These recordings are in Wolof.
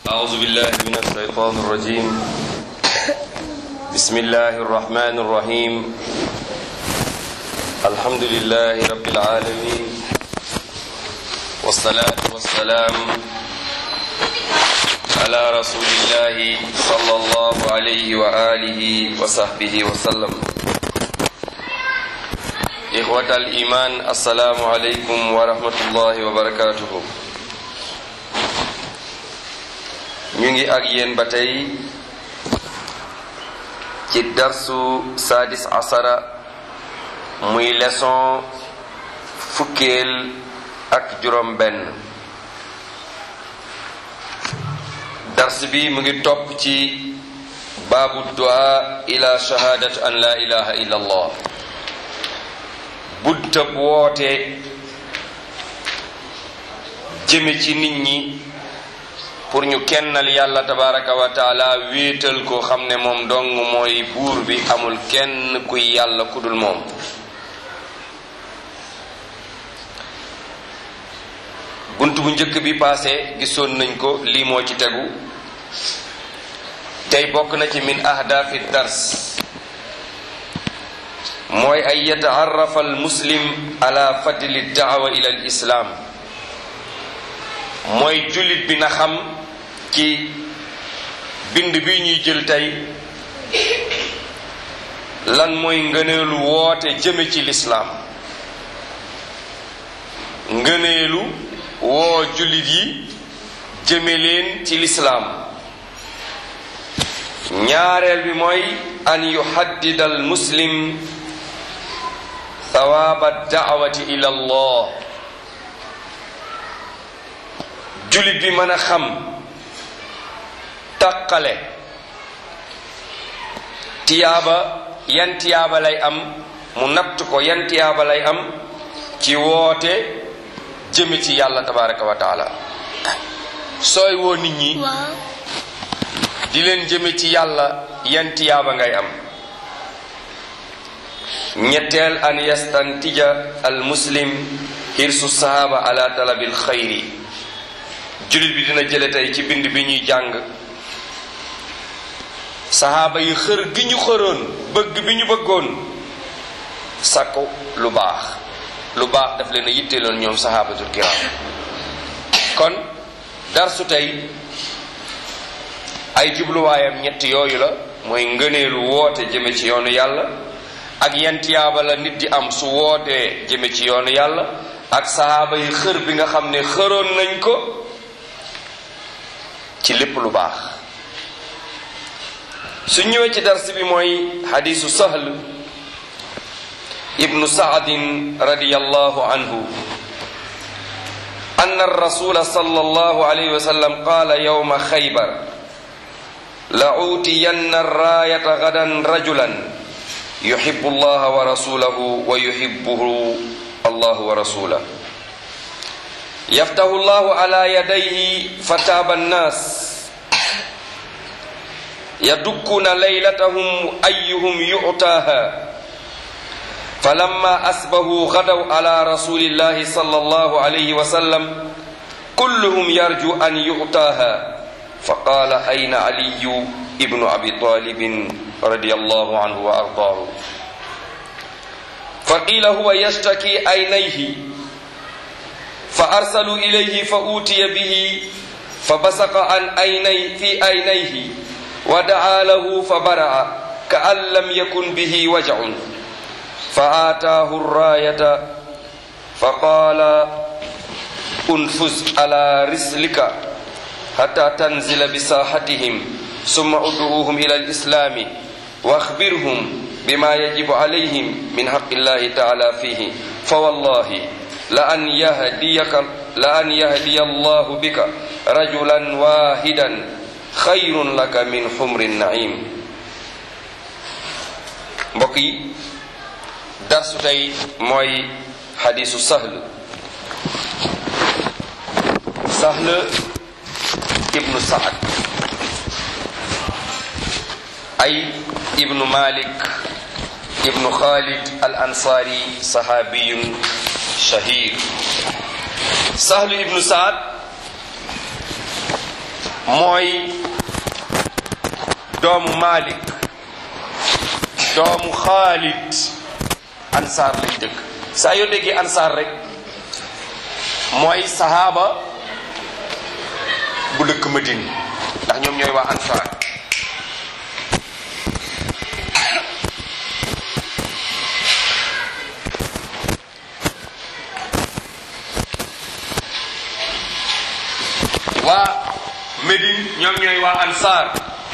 أعوذ بالله من الشيطان الرجيم بسم الله الرحمن الرحيم الحمد لله رب العالمين والصلاة والسلام على رسول الله صلى الله عليه وآله وصحبه وسلم إخوة الإيمان السلام عليكم ورحمة الله وبركاته ñu ngi ak yéen ba tey ci darsu sadis asara muy leçon fukkeel ak juróom benn dars bi mu ngi topp ci baabu du'a ila shahadat an la ilaha illa allah buntab woote jëme ci nit ñi pour ñu kennal yàlla tabaraka wa taala wéetal ko xam ne moom dong mooy buur bi amul kenn kuy yàlla kudul moom bunt bu njëkk bi paase gisoon nañ ko lii moo ci tegu tey bokk na ci min ahdaafi dars mooy ay yataarrafa al muslim ala fadli daawa ila al islaam mooy jullit bi na xam ci bind bi ñuy jël tey lan mooy ngëneelu woote jëme ci lislaam ngëneelu woo jullit yi jëme leen ci lislaam ñaareel bi mooy an yuhaddida al muslim thawaaba daawati ila allah jullit bi mën a xam taqale tiyaaba yan tiyaaba lay am mu natt ko yan tiyaaba lay am ci woote jëme ci yàlla tabaraka wa taala sooy woo nit ñi di leen jëme ci yàlla yan tiyaaba ngay am ñetteel an yastantija al muslim hirsu sahaba ala talabil xayri jullit bi dina jële tey ci bind bi ñuy jàng saxaaba yi xër gi ñu xëroon bëgg bi ñu bëggoon sàkku lu baax lu baax daf leen a yitteeloon ñoom saxaabatul kiram kon darsu tey ay jubluwaayam ñett yooyu la mooy ngëneelu woote jëme ci yoonu yàlla ak yan tiyaaba la nit di am su wootee jëme ci yoonu yàlla ak saxaaba yi xër bi nga xam ne xëroon nañ ko ci lépp lu baax su ñëwee ci dars bi mooy xadiisu sahl ibnu saadin radiyallahu anhu anna rasula sallallahu alayhi wa sallam qaala yawma xaybar la uutiyanna raayata gadan rajulan yuhibbu allaha wa rasulahu wa yuhibbuhu allahu wa rasulahu yaftahu llahu ala yadayhi fataaba annaas yadukkuna laylatahum ayyuhum yu'taaha falamma asbahu gadaw ala rasulillahi sallallahu alayhi wa sallam kulluhum yarju an yu'taaha faqala ayna aliyu ibnu abi talibin radiyallahu anhu wa ardaahu faqila huwa yashtaki aynayhi فأرسلوا إليه فأوتي به فبصق عن عيني في عينيه ودعا له فبرع كأن لم يكن به وجع فآتاه الراية فقال انفذ على رسلك حتى تنزل بساحتهم ثم ادعوهم إلى الإسلام واخبرهم بما يجب عليهم من حق الله تعالى فيه فوالله لأن يهديك لأن يهدي الله بك رجلا واحدا خير لك من حمر النعيم mbokk yi darsu tey mooy xadiisu sahl sahl ibnu saad ay ibnu malik ibnu khalid al ansaari sahaabiyun shahir sahlu ibnu saad mooy doomu Malik doomu Xaalid ansaar lañ dëkk saa yoo déggee ansaar rek mooy sahaaba bu dëkk Madine ndax ñoom ñooy waa ansaar waa Médine ñoom ñooy waa ansaar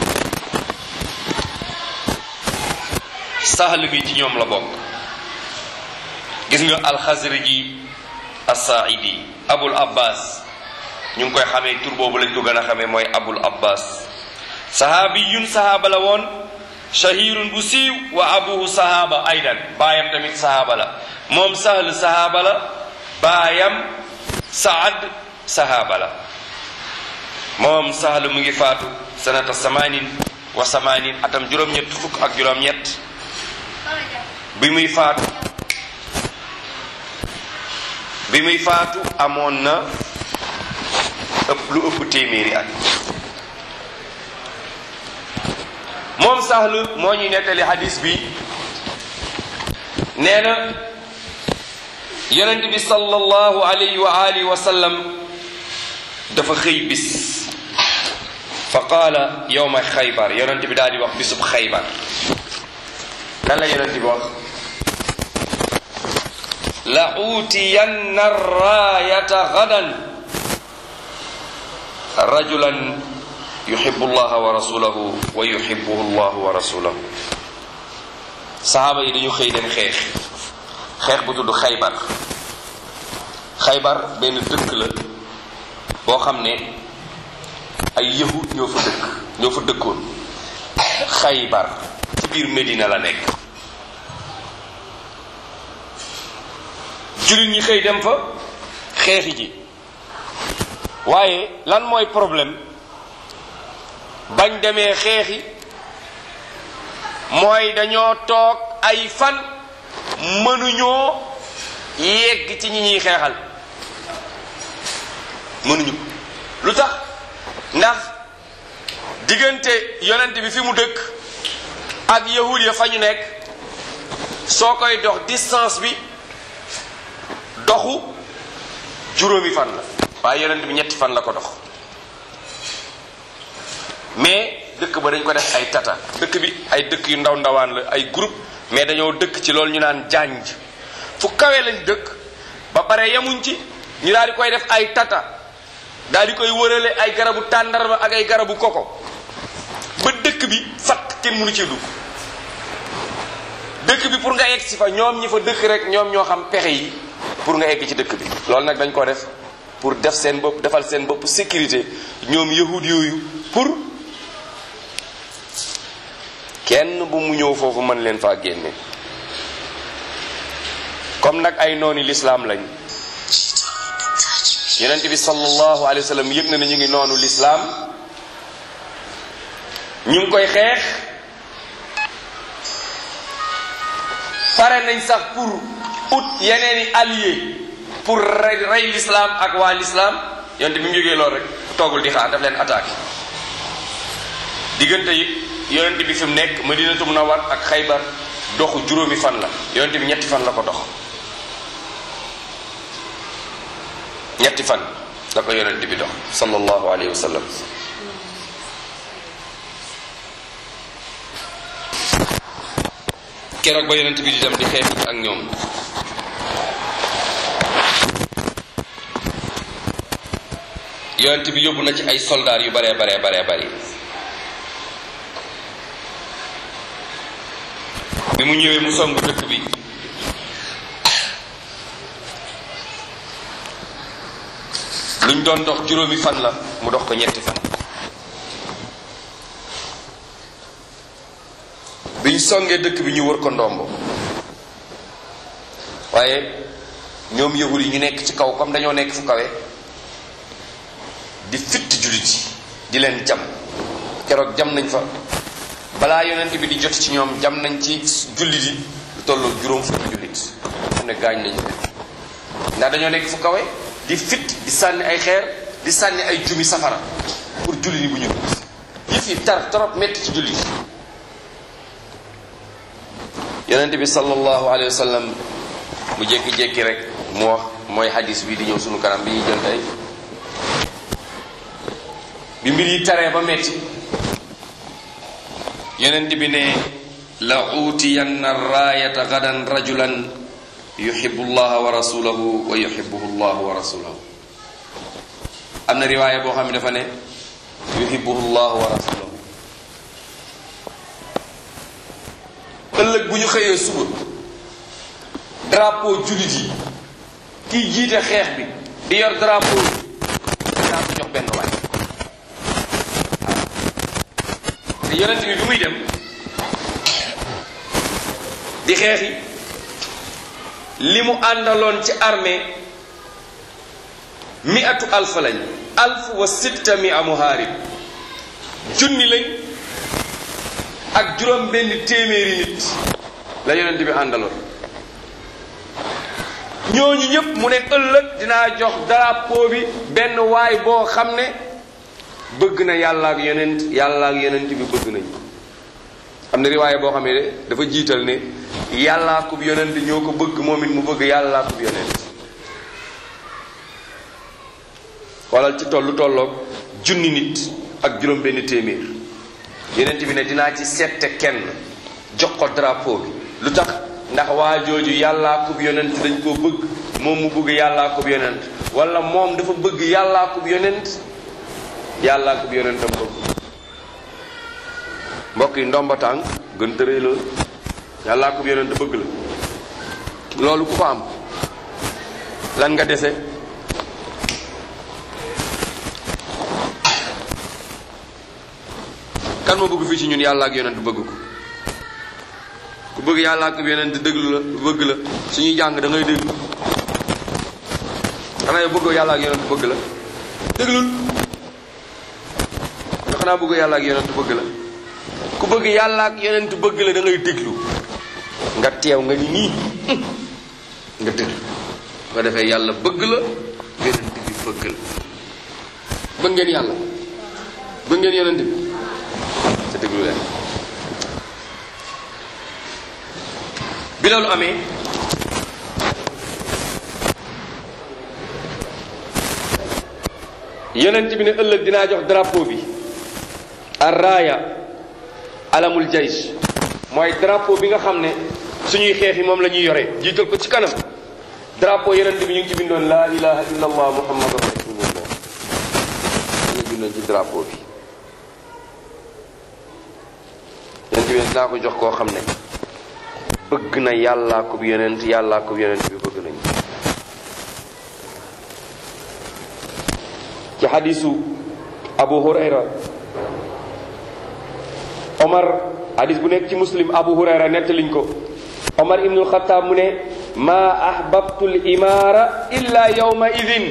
sahl bi ci ñoom la bokk gis nga alxasriji asaaidi abul abbas ñu ngi koy xamee tur boobu lañ ko gën a xamee mooy abul abbas sahaabi yun sahaaba la woon shahirun bu siiw wa abuhu sahaaba aydan baayam tamit sahaaba la moom sahl sahaaba la baayam saad sahaaba la moom sahl mu ngi faatu sanata samanin wa samanin atam juróom-ñett fukk ak juróom-ñett bi muy faatu bi muy faatu amoon na ëpp lu ëpp téeméeri at moom sahl moo ñuy nettali hadis bi nee na yonent bi sallallahu alayhi wa alihi wa sallam dafa xëy bis fa qaala yowma xaybar yonent bi daal di wax bisub xaybar lan la yonent bi wax la uutiyanna raayata gadan rajulan yuhibbu allaha wa rasulahu wa yuhibbuhu allahu wa rasulahu sahaaba yi dañu xëy dem xeex xeex bu tudd xaybar xaybar benn dëkk la boo xam ne ay yahud ñoo fa dëkk ñoo fa dëkkoon xaybar ci biir Medina la nekk jullit ñi xëy dem fa xeexi ji waaye lan mooy problème bañ demee xeexi mooy dañoo toog ay fan mënuñoo yegg ci ñi ñuy xeexal mënuñu lu tax ndax diggante yonent bi fi mu dëkk ak yahud ya fa ñu nekk soo koy dox distance bi doxu juróomi fan la waaye yonent bi ñetti fan la ko dox mais dëkk ba dañ ko def ay tata dëkk bi ay dëkk yu ndaw ndawaan la ay groupe mais dañoo dëkk ci loolu ñu naan janj fu kawe lañ dëkk ba pare yemuñ ci ñu daal di koy def ay tata daal di koy wërale ay garabu tàndarma ak ay garabu koko ba dëkk bi fat kenn mënu ci dugg dëkk bi pour nga egg si fa ñoom ñi fa dëkk rek ñoom ñoo xam pexe yi pour nga egg ci dëkk bi loolu nag dañ ko def pour def seen bopp defal seen bopp sécurité ñoom yahud yooyu pour kenn bu mu ñëw foofu mën leen faa génne comme nag ay nooni lislaam lañ yonent bi sallallahu alayhi wa sallam yëg na ne ñu ngi noonu lislaam ñu ngi koy xeex pare nañ sax pour ut yeneeni allié pour rey rey l'islam ak waa l'islam yonent bi mu jógee loolu rek toogul di xaar daf leen attaqué diggante yi yonent bi fi mu nekk Madinatu Munawwar ak Xaybar doxu juróomi fan la yonent bi ñetti fan la ko dox ñetti fan la ko yonent bi dox sallallahu alayhi wa sallam keroog ba yonent bi di dem di xeex ak ñoom yonent bi yóbbu na ci ay soldaar yu baree baree baree bari bi mu ñëwee mu songu dëkk bi luñ doon dox juróomi fan la mu dox ko ñetti fan biñ songee dëkk bi ñu wër ko ndombo waaye ñoom yahud yi ñu nekk ci kaw comme dañoo nekk fu kawe di fitt jullit yi di leen jam keroog jam nañ fa balaa yonent bi di jot ci ñoom jam nañ ci jullit yi lu tolloo juróom fukki jullit xam ne gaañ nañ leen ndax dañoo nekk fu kawe di fit di sànni ay xeer di sànni ay jumi safara pour julli ni bu ñu yëf yi tar trop métti ci julli yonente bi sallallahu alayhi wa sallam mu jékki-jékki rek mu wax mooy hadis bi di ñëw sunu kanam bi ñuy jël tey bi mbir yi taree ba métti yonente bi ne la uutiyanna raayata gadan rajulan yuhibbu llaha wa rasulahu wa yuhibbuhu llahu wa rasulahu am na riwaaya boo xam ne dafa ne yuhibbuhu llahu wa rasulahu ëllëg bu ñu xëyee suba drapeau jullit yi kiy jiite xeex bi di yor drapeau bi dinaa ko jox benn waay waaw te yonent bi bi muy dem di xeexi li mu àndaloon ci armée miatu alfa lañ alf wa sitta mia muhaarib junni lañ ak juróom benn téeméeri nit la yonent bi àndaloon ñooñu ñëpp mu ne ëllëg dinaa jox drapeau bi benn waay boo xam ne bëgg na yàlla ak yonent yàlla ak yonent bi bëgg nañ am na riwaaye boo xam ne dafa jiital ne yàllaa kub yonent ñoo ko bëgg moom it mu bëgg yàllaa kub yonent xoolal ci tollu tolloog junni nit ak juróom benn téeméer yonent bi ne dinaa ci sette kenn jox ko drapeau bi lu tax ndax waa jooju yàllaa kub yonent dañ koo bëgg moom mu bëgg yàllaa kub yonent wala moom dafa bëgg yàllaa kub yonent yàllaa kub yonentam bëgg mbokk yi ndomba tànk gën tëree la yàllaa kub yonent bëgg la loolu ku ko am lan nga dese kan moo bëgg fii ci ñun yàlla ak yonent bëgg ko ku bëgg yàlla ak yonent déglu la bëgg la suñuy jàng da ngay déglu xanaa yow bëgg yàlla ak yonent bëgg la déglul nga xanaa bëgg yàlla ak yonent bëgg la ku bëgg yàlla ak yonent bëgg la da ngay déglu nga teew nga ni nii nga déglu nga defee yàlla bëgg la yonent bi bëgg la bëgg ngeen yàlla bëgg ngeen yonent bi te déglu leen bi loolu amee yonent bi ne ëllëg dinaa jox drapeau bi arraaya alamul jaysh mooy drapeau bi nga xam ne suñuy xeex yi moom la ñuy yore jiital ko ci kanam drapeau yonent bi ñu ngi ci bindoon laa ilaha illa allah muhammadu rasulullah ñu bindoon ci drapeau bi yonent bi dinaa ko jox koo xam ne bëgg na yàllaa ko yonent yàllaa ko yonent bi bëgg nañu ci xadisu abu hurayra omar hadis bu nekk ci muslim abu hurayra nettaliñ ko omar ibnul xataab mu ne ma ahbabtu l imaara illa yawma idin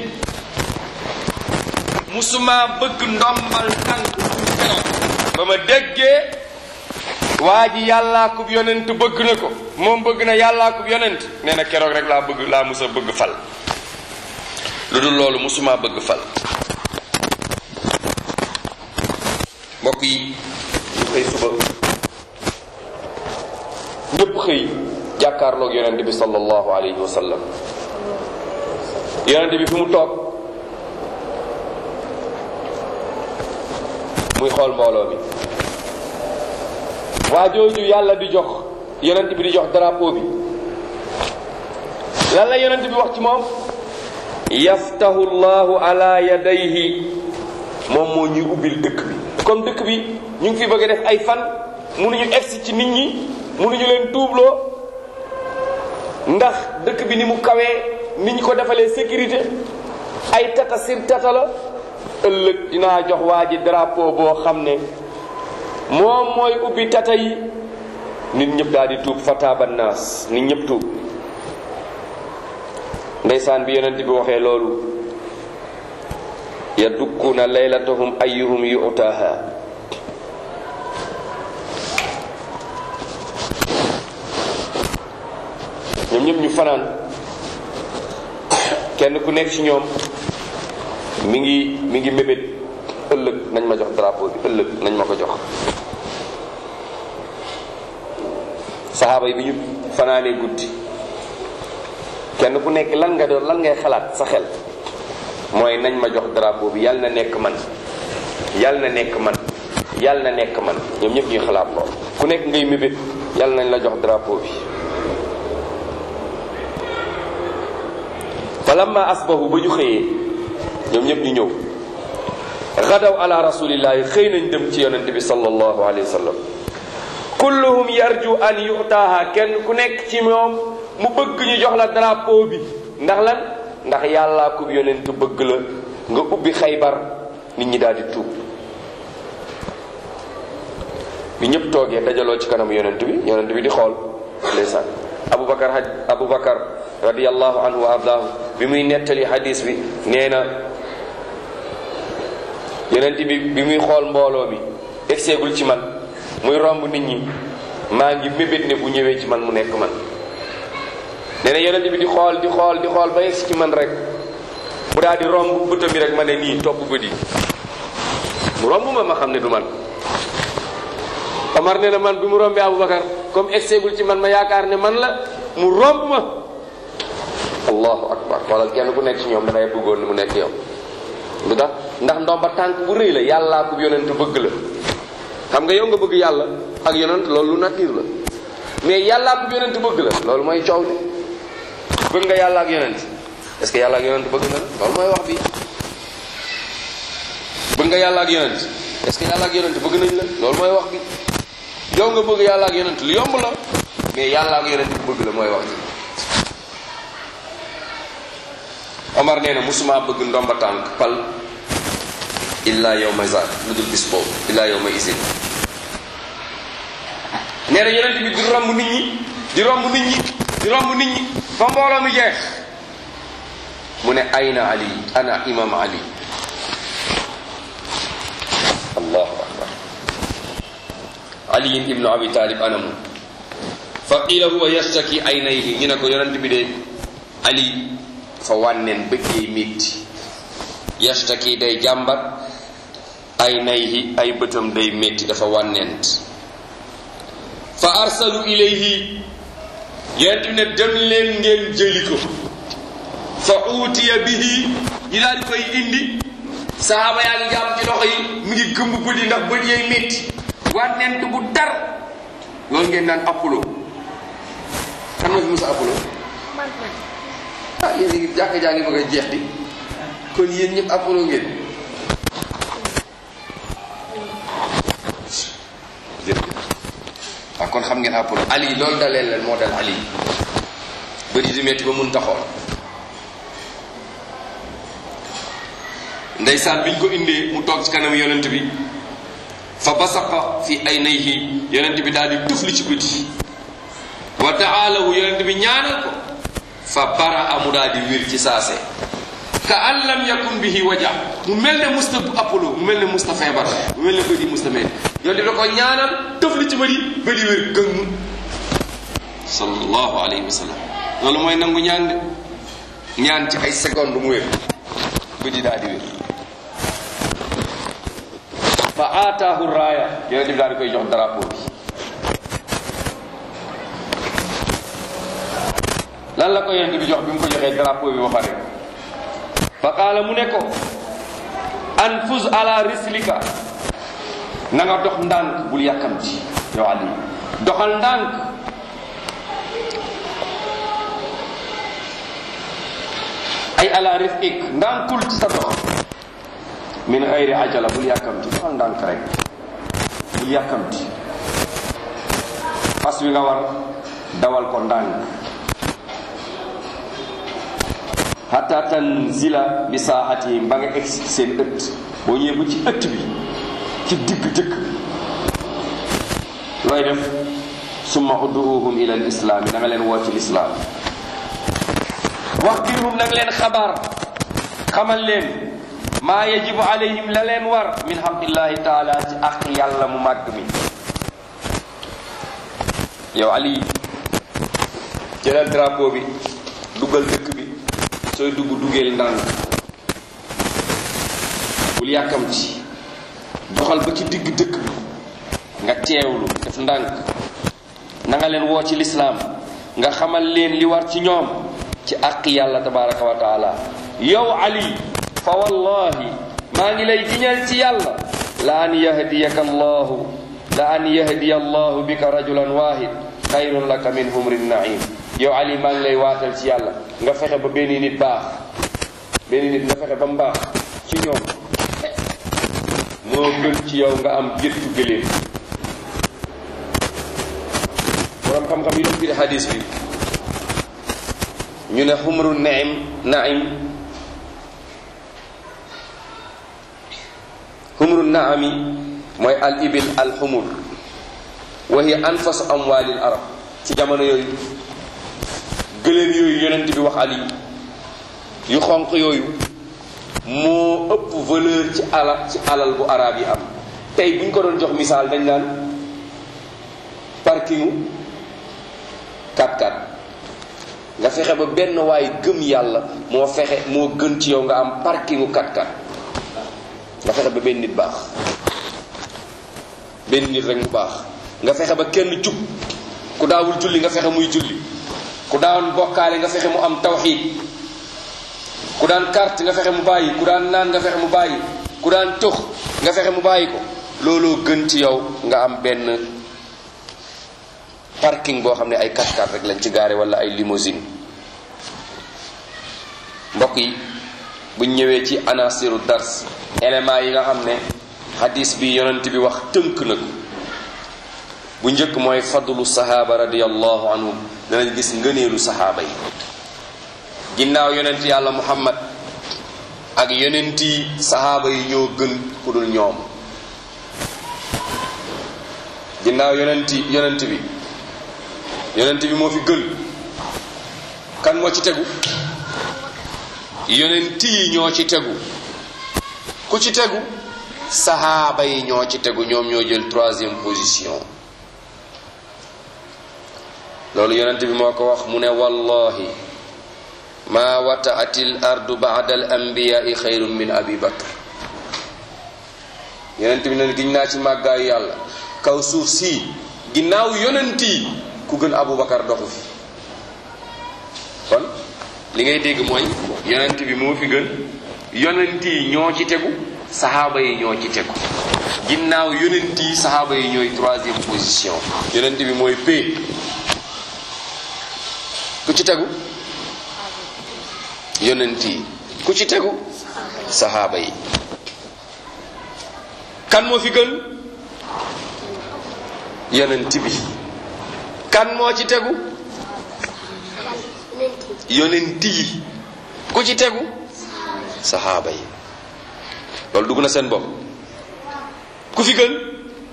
musuma bëgg ndombal tànk ba ma déggee waa ji yàllaa kub yonent bëgg na ko moom bëgg na yàllaa kub yonent nee na keroog rek laa bëgg laa musa bëgg fal lu dul loolu musuma bëgg fal mbokk yi ñu xëy suba ñëpp xëy jàkkaarloog yonent bi sallallahu alayhi wa sallam yonent bi fi mu toog muy xool mbooloo mi waa jooju yàlla di jox yonent bi di jox drapeau bi lan la yonent bi wax ci moom yaftahu llahu ala yadayhi moom moo ñuy ubbil dëkk bi comme dëkk bi ñu ngi fi bëgg a def ay fan mënuñu egsi ci nit ñi mënuñu leen tuubloo ndax dëkk bi ni mu kawee ni ñu ko defalee sécurité ay tata sir tata la ëllëg dinaa jox waa ji drapeau boo xam ne moom mooy ubbi tata yi nit ñëpp daal di tuub fataaba naas nit ñëpp tuub ndeysaan bi yonent bi waxee loolu yadukkuuna laylatahum ayyuhum yu'taha ñoom ñëpp ñu fanaan kenn ku nekk ci ñoom mi ngi mi ngi mébét ëllëg nañ ma jox drapeau bi ëllëg nañ ma ko jox saxaaba yi bi ñu fanaanee guddi kenn ku nekk lan nga doon lan ngay xalaat sa xel mooy nañ ma jox drapeau bi yàlla na nekk man yàlla na nekk man yàlla na nekk man ñoom ñëpp ñuy xalaat lool ku nekk ngay mébét yàlla nañ la jox drapeau bi falamma asbahu ba ñu xëyee ñoom ñëpp ñu ñëw gadaw ala rasulillahi xëy nañ dem ci yonente bi sallallahu alayhi wa sallam kulluhum yarju an yutaaha kenn ku nekk ci moom mu bëgg ñu jox la drapeau bi ndax lan ndax yàllaa ko yonent bëgg la nga ubbi xaybar nit ñi daal di tuub bi ñëpp toogee dajaloo ci kanam yonent bi yonent bi di xool ndeysaan abubakar haj abubakar radiallahu anhu wa ardaahu bi muy nettali hadis bi nee na yonent bi bi muy xool mbooloo mi egseegul ci man muy romb nit ñi maa ngi mébét ne bu ñëwee ci man mu nekk man nee na yonent bi di xool di xool di xool ba yegsi ci man rek mu daal di romb bëtam bi rek ma ne nii topp bët yi mu romb ma ma xam ne du man Omar nee na man bi mu rombee Aboubacar comme egseegul ci man ma yaakaar ne man la mu romb ma allahu akbar wala kenn ku nekk ci ñoom dangay bëggoon ni mu nekk yow lu tax ndax ndomba tànk bu rëy la yàllaa ko yonent bëgg la xam nga yow nga bëgg yàlla ak yonent loolu lu nature la mais yàllaa ko yonent bëgg la loolu mooy coow li bëgg nga yàlla ak yonent est ce que yàlla ak yonent bëgg na loolu mooy wax bi bëgg nga yàlla ak yonent est ce que yàlla ak yonent bëgg nañ la loolu mooy wax bi yow nga bëgg yàlla ak yonent lu yomb la mais yàlla ak yonent bi bëgg la mooy wax ji Omar nee na musuma bëgg ndomba tànk pal illa yow ma zaat lu dul bis boobu illa yow ma isin nee na yonent bi di romb nit ñi di romb nit ñi di romb nit ñi fa mbooloo mi jeex mu ne ayna ali ana imam ali allahu akbar ali ibnu abi talib anamu fa qila huwa yastaki aynayhi ñu ne ko yonent bi de ali fa wànneen bëggee métti yastaki day jàmbat aynayhi ay bëtam day métti dafa wànneent fa arsalu ilayhi yonent bi ne dem leen ngeen jëli ko fa uutiya bihi ñu daal di koy indi sahaaba yaa ngi jàpp ci loxo yi mi ngi gëmb bët yi ndax bët yay métti wànneent bu dar loolu ngeen naan apollo kan ma fi musa apollo ah yéen a ngi jàkka jaa ngi bëgg a jeex di kon yéen ñëpp apollo ngeen jërëjëf waaw kon xam ngeen apollo ali loolu dalee leen moo dal ali bëri di metti ba mun taxoon ndeysaan biñ ko indee mu toog ci kanam yonent bi fa basaqa fi aynayhi yonent bi daal di tufli ci bët yi wa taalahu yonent bi ñaanal ko fa bara amu daal di wir ci saase ka an lam yakun bihi waja mu mel ne musta apollo mu mel ne musta feebar mu mel ne bët yi musta mel yonent bi da ko ñaanal tufli ci bët yi bët yi wér gëng sallallahu alayhi wa sallam loolu mooy nangu ñaan de ñaan ci ay seconde mu wér bët yi daal di wér fa aataahu raaya yonent bi daal di koy jox drapeau bi lan la ko yonent bi jox bi mu ko joxee drapeau bi ba pare fa qaala mu ne ko anfuz ala rislika na nga dox ndànk bul yàkkamti yow Ali doxal ndànk ay ala rifik ndànkul ci sa dox min xayri ajala bul yàkkamti doxal ndànk rek bul yàkkamti fas wi nga war dawal ko ndànk hatta tanzila bi saaxatihim ba nga egsi seen ëtt boo ñëwee bu ci ëtt bi ci digg dëkk looy def summa udduuhum ila l islaami da nga leen woo ci lislaam wax birhum nag leen xabaar xamal leen maa yajibu alayhim la leen war min xaqillahi taala ci aq yàlla mu màgg mi yow ali jëlal drapeau bi dugal dëkk bi sooy dugg duggeel ndànk bul yàkkamti doxal ba ci digg dëkk bi nga teewlu def ndànk na nga leen woo ci lislaam nga xamal leen li war ci ñoom ci àq yàlla tabaraka wa taala yow ali fa wallahi maa ngi lay giñal ci yàlla la an yahdiyaka allahu la an yahdiya allahu bika rajulan wahid xayrun laka min humrin naim yow ali maa ngi lay waatal ci yàlla nga fexe ba benn nit baax benn nit nga fexe ba mu baax ci ñoom moo gën ci yow nga am géttu gëléem borom xam-xam yi doon firi hadis bi ñu ne xumru naim naim xumru naami mooy al ibil al xumur wa hiya anfasu amwalil arab ci jamono yooyu gëléem yooyu yonent bi wax ali yu xonq yooyu moo ëpp valeur ci ala ci alal bu arab yi am tey bu ñu ko doon jox misaal dañ naan parkingu 4x4 nga fexe ba benn waay gëm yàlla moo fexe moo gën ci yow nga am parkingu 4x4 nga fexe ba benn nit baax benn nit rek mu baax nga fexe ba kenn jub ku daawul julli nga fexe muy julli ku daan bokkaale nga fexe mu am tawxiid ku daan carte nga fexe mu bàyyi ku daan naan nga fexe mu bàyyi ku daan tux nga fexe mu bàyyi ko looloo gën ci yow nga am benn parking boo xam ne ay 4x4 rek lañ ci gaare wala ay limousine mbokk yi buñ ñëwee ci anasiru dars éléments yi nga xam ne hadis bi yonent bi wax tënk na ko bu njëkk mooy fadlu sahaaba radiallahu anhum danañ gis ngëneelu sahaaba yi ginnaaw yonent yàlla muhammad ak yonent yi sahaaba yi ñoo gën ku dul ñoom ginnaaw yonent yonent bi yonent bi moo fi gën kan moo ci tegu yonent yi ñoo ci tegu ku ci tegu sahaaba yi ñoo ci tegu ñoom ñoo jël troisième position loolu yonent bi moo ko wax mu ne wallahi ma wataati l ardu bada al anbiyai xayrun min abi bakr yonent bi ne giñ naa ci màggaayu yàlla kaw suuf si ginnaaw yonent yi ku gën abu bakar doxu fi kon li ngay dégg mooy yonent bi moo fi gën yonent yi ñoo ci tegu sahaaba yi ñoo ci tegu ginnaaw yonent yi sahaaba yi ñooy troisième position yonent bi mooy p ku ci tegu yonent yi ku ci tegu sahaaba yi kan moo fi gën yonent bi kan moo ci tegu yonent yi ku ci tegu sahaaba yi loolu dugg na seen bopp ku fi gën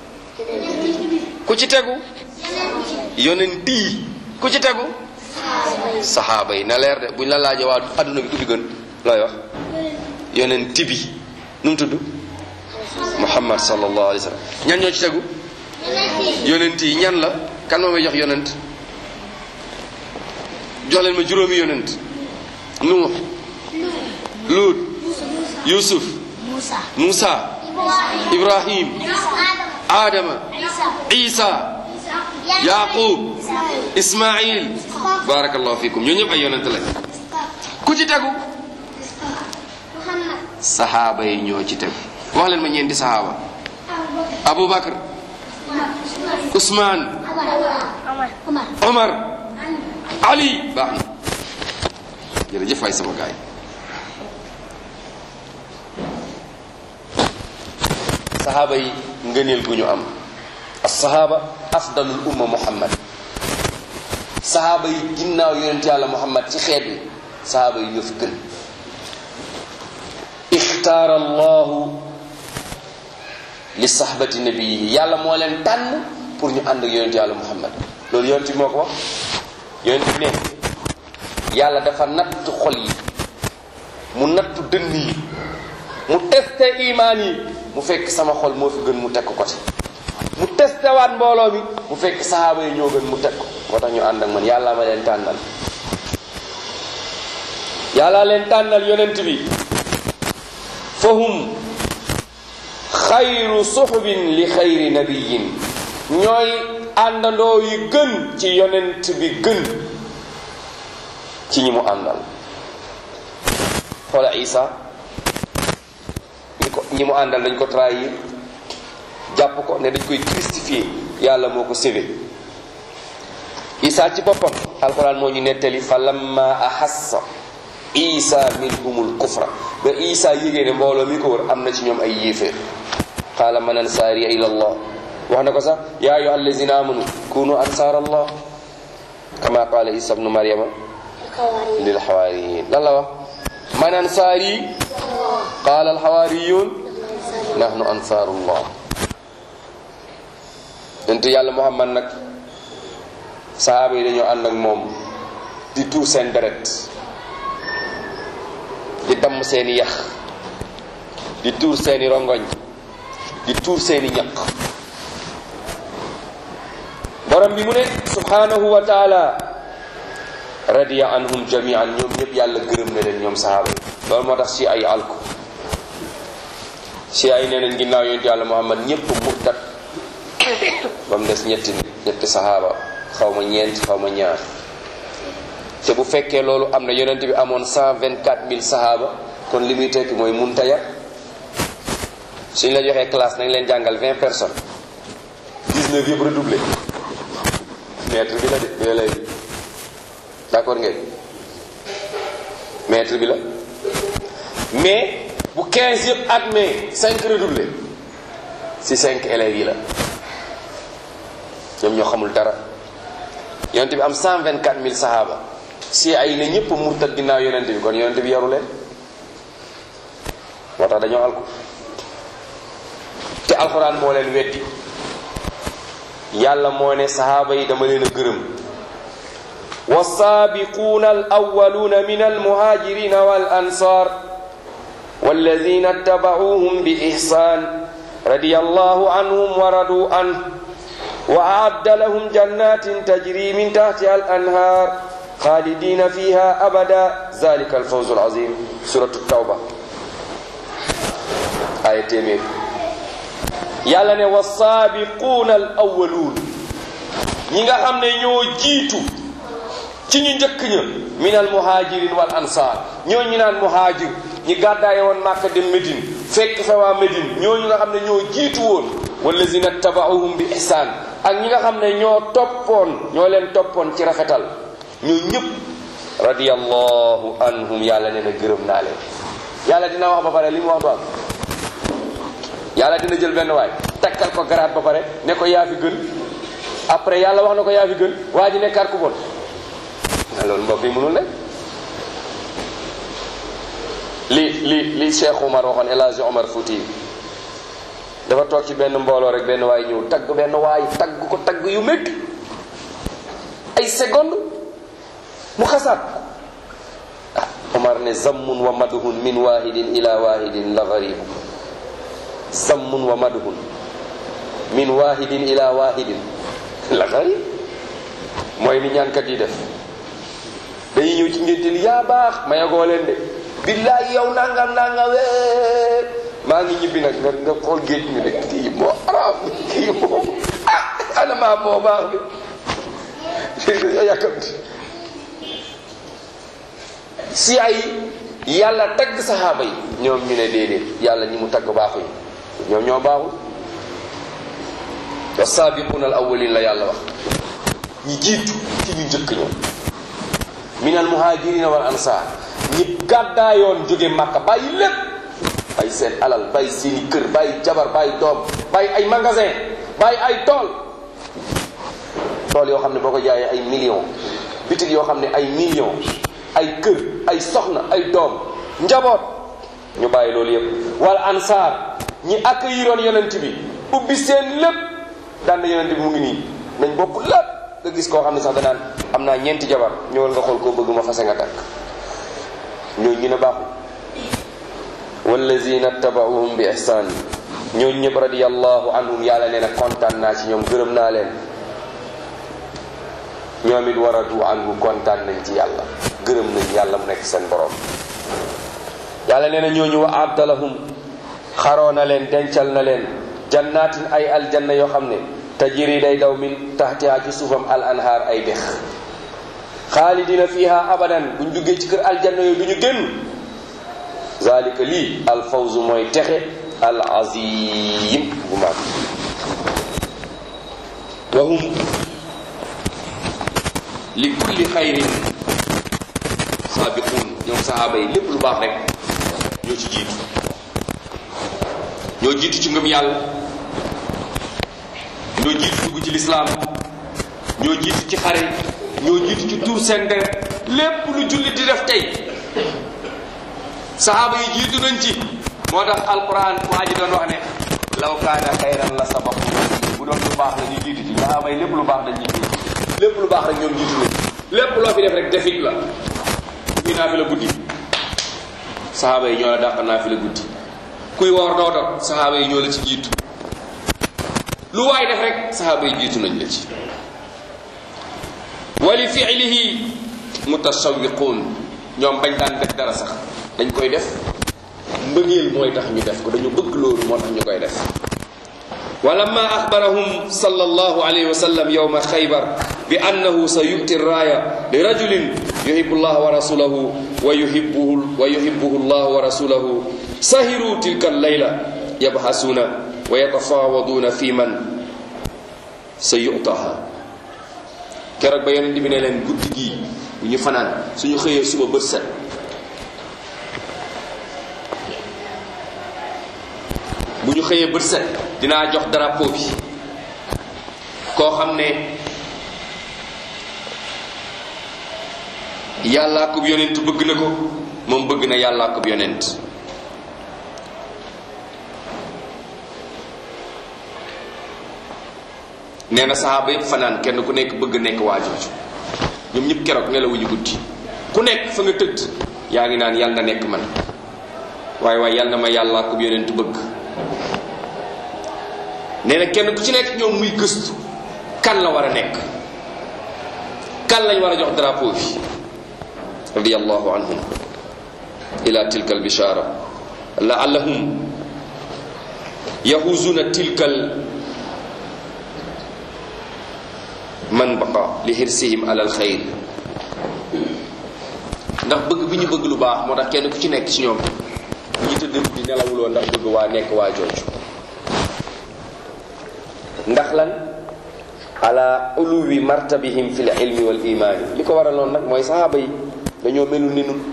ku ci tegu yonent yi ku ci tegu saxaaba yi na leer de buñ la laajee waa adduna bi ku fi gën looy wax yonent bi nu mu tudd muhammad sallallahu alayhi wa sallam ñan ñoo ci tegu yonent yi ñan la kan moo may jox yonent jox leen ma juróomi yonent nuux luut yusuf musa ibrahim adama isa yaqub ismail barakallahu fikum ñoo ñëpp ay yonent lañ ku ci tegu saxaaba yi ñoo ci tegu wax leen ma ñeenti saxaaba abubakar usman omar ali baax na jërëjëf waay sama gaay saxaaba yi ngëneel gu ñu am asahaba afdalul umma muhammad sahaaba yi ginnaaw yonent yàlla muhammad ci xeet wi sahaaba yi ñoo fi gën ixtaara allahu li sahbati nabiyihi yàlla moo leen tànn pour ñu ànd ak yonent yàlla muhammad loolu yonent bi moo ko wax yonent bi ne yàlla dafa natt xol yi mu nattu dënn yi mu testé imaan yi mu fekk sama xol moo fi gën mu teg ko côté mu testé waat mbooloo mi mu fekk sahaaba yi ñoo gën mu teg ko moo tax ñu ànd ak man yàlla ma leen tànnal yàlla leen tànnal yonent bi fahum xayru suxbin li xayri nabiyin ñooy àndandoo yi gën ci yonent bi gën ci ñi mu àndal xoola isa ñi ko ñi mu àndal dañ ko trahir jàpp ko ne dañ koy crucifier yàlla moo ko sévé isa ci boppam alquran moo ñu nettali fa lamma ahassa isa minhumul kufra ba isa yégée ne mbooloo mi ko wër am na ci ñoom ay yéeféer qaala man ansaariya ila allah wax na ko sax yaa ayuha allazina amanu kunu ansaar allah kama qaala isa bnu maryama lil xawaariyin lan la wax man ansaari qaala alxawaariyun nahnu ansaarullah yonent yàlla muhammad nag sahaaba yi dañoo ànd ak moom di tuur seen deret di damm seeni yax di tuur seeni rongoñ di tuur seeni ñaq borom bi mu ne subhanahu wa taala radiya anhum jamian ñoom ñëpp yàlla gërëm na leen ñoom sahaaba yi loolu moo tax si ay alku si ay nee nañ ginnaaw yonent yàlla muhammad ñëpp murtat ba mu des ñetti nit ñetti sahaaba xaw ma ñeent xaw ma ñaar te bu fekkee loolu am na yonent bi amoon cent vingt quatre mille sahaaba kon li muy tekki mooy munta yar suñ la joxee classe nañ leen jàngal vingt personnes dix-neuf yëpp redoublé maître bi la de bi la lay d'accord ngeen maître bi la mais bu quinze yëpp admet cinq redoublé si cinq élèves yi la ñoom ñoo xamul dara yonent bi am cent vingt quatre mille sahaaba si ay ne ñëpp murtad ginnaaw yonent bi kon yonent bi yaru leen moo tax dañoo alku te alxuraan moo leen weddi yàlla moo ne sahaaba yi dama leen a gërëm والسابقون الأولون من المهاجرين والأنصار والذين اتبعوهم بإحسان رضي الله عنهم ورضوا عنه وأعد لهم جنات تجري من تحتها الأنهار خالدين فيها أبدا ذلك الفوز العظيم سورة التوبة آية تيمير يالا والسابقون الأولون ñinga xam ne ñoo jiitu ci ñu njëkk ña minal muhajirin wal ansar ñoo ñu naan muhajir ñi gàddaaye woon Màkka dem Médine fekk fa waa Médine ñooñu nga xam ne ñoo jiitu woon wallazina tabaauhum bi ihsaan ak ñi nga xam ne ñoo toppoon ñoo leen toppoon ci rafetal ñoo ñëpp radiyallahu anhum yàlla nee na gërëm naa leen yàlla dina wax ba pare li mu wax du am yàlla dina jël benn waay takkal ko garaat ba pare ne ko yaa fi gën après yàlla wax na ko yaa fi gën waa ji nekkaat ku bon loolu mbokk yi mënul nekk li li li Cheikh Omar waxoon El Hadji Omar Fouti dafa toog ci benn mbooloo rek benn waay ñëw tagg benn waay tagg ko tagg yu métti ay seconde mu xasaat ah Omar ne zammun wa madhun min wahidin ila wahidin la garibu zammun wa madhun min wahidin ila wahidin la garib mooy ni ñaankat yi def dañuy ñëw ci ngénte li yaa baax ma yegoo leen de billaay yow nangam nangam wee maa ngi ñibbi nag nga nga xool géej mi ne kii moo araam kii moo ah ana maa moo baax bi yàkkamti si ay yàlla tagg saxaaba yi ñoom ñu ne déedéet yàlla ñi mu tagg baaxuñu ñoom ñoo baaxul wa saabiquuna al awwalin la yàlla wax ñi jiitu ci ñu njëkk ñoom minal muhajirina wal ansar ñi gàddaayoon jóge màkka bàyyi lépp bàyyi seen alal bàyyi seeni kër bàyyi jabar bàyyi doom bàyyi ay magasin bàyyi ay tool tool yoo xam ne boo ko jaayee ay millions bitig yoo xam ne ay millions ay kër ay soxna ay doom njaboot ñu bàyyi loolu yépp wal ansar ñi accueilliroon yonent bi ubbi seen lépp daan na yonent bi mu ngi nii nañ bokk lépp nga gis koo xam ne sax danaan am naa ñeenti jabar ñëwal nga xool koo bëgg ma fase nga takk ñooñu ñu ne baaxul wallazina tabauhum bi ihsan ñooñu ñëpp radiyallahu anhum yàlla nee na kontaan naa ci ñoom gërëm naa leen ñoom it waradu anhu kontaan nañ ci yàlla gërëm nañ yàlla mu nekk seen borom yàlla nee na ñooñu wa abdalahum xaroo na leen dencal na leen jannaatin ay aljanna yoo xam ne tajiri day daw min taxtiha ci suufam al anhaar ay dex xaalidina fiha abadan buñ duggee ci kër aljanna yooyu du ñu génn zalika lii al fawzu mooy texe al azim bu mag wa hum li kulli xayrin saabiquun ñoom sahaaba yi lépp lu baax rek ñoo ci jiitu ñoo jiitu ci ngëm yàlla ñoo jiitu dugg ci lislaam ñoo jiitu ci xare ñoo jiitu ci tuur seen der lépp lu jullit di def tey sahaaba yi jiitu nañ ci moo tax alquran waa ji doon wax ne law kaana xayran la sabaqu bu doon lu baax la ñu jiitu ci sahaaba yi lépp lu baax dañ ñu jiitu lépp lu baax rek ñoom jiitu nañ lépp loo fi def rek defit la kuy naa fi la guddi sahaaba yi ñoo la dàq naa fi la guddi kuy woor doo dog sahaaba yi ñoo la ci jiitu lu waay def rek sahaaba yi jiitu nañ la ci wali fiilihi mutasawiquun ñoom bañ daan def dara sax dañ koy def mbëggeel mooy tax ñu def ko dañu bëgg loolu moo tax ñu koy def ولما أخبرهم صلى الله عليه وسلم يوم خيبر بأنه سيؤتي الراية لرجل يحب الله ورسوله ويحبه ويحبه الله ورسوله سهروا تلك الليلة يبحثون ويتفاوضون في من سيؤتاها keroog ba yonent bi ne leen guddi gii bu ñu fanaan suñu xëyee suba bët set bu ñu xëyee bët set dinaa jox drapeau bi koo xam ne yàllaa ko yonent bëgg na ko moom bëgg na yàllaa ko yonent nee na saxaaba yëpp fanaan kenn ku nekk bëgg nekk waa jooju ñoom ñëpp keroog nelawuñu guddi ku nekk fa nga tëdd yaa ngi naan yàlla na nekk man waaye waaye yàlla na ma yàllaa ko yonent bëgg nee na kenn ku ci nekk ñoom muy gëstu kan la war a nekk kan lañ war a jox drapeau bi radiyallahu anhum ila tilka albishara laallahum yahuzuna tilkal man baqa li hirsihim ala alxayr ndax bëgg bi ñu bëgg lu baax moo tax kenn ku ci nekk ci ñoom bu ñu tëdd di nelawuloo ndax bëgg waa nekk waa jooju ndax lan ala uluwi martabihim fi l ilmi wal imaani li ko waraloon nag mooy sahaaba yi dañoo melu ni nun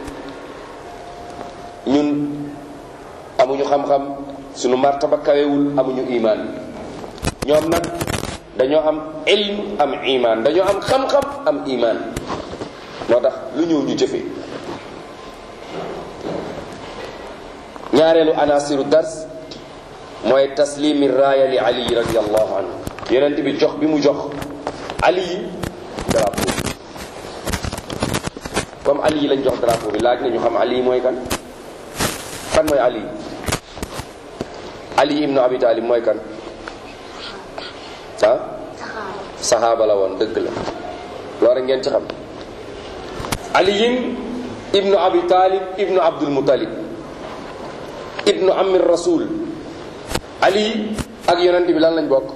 ñun amuñu xam-xam suñu martaba kawewul amuñu imaan ñoom nag dañoo am ilm am imaan dañoo am xam-xam am imaan moo tax lu ñëw ñu jëfe ñaareelu anasiru dars mooy taslimi raaya li ali radiallahu anhu yonent bi jox bi mu jox ali yi drapeau comme ali yi lañ jox drapeau bi laaj nañu xam ali yi mooy kan kan mooy ali ali ibnu abi talib mooy kan ah saxaaba la woon dëgg la loolu ngeen ci xam aliyin ibnu abi talib ibnu abdul mutalib ibnu amir rasul ali ak yonent bi lan lañ bokk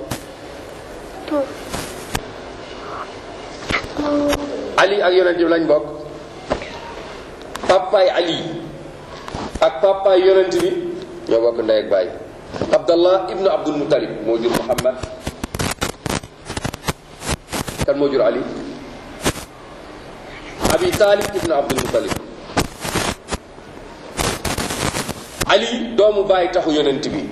ali ak yonent bi lañ bokk papaay ali ak papaay yonent bi ñoo bokk ndey ak baay abdallah ibnu abdul mutalib moo jur muhammad kan moo jur ali abi talib ibnu abdul mutalib ali doomu baay taxu yonent bi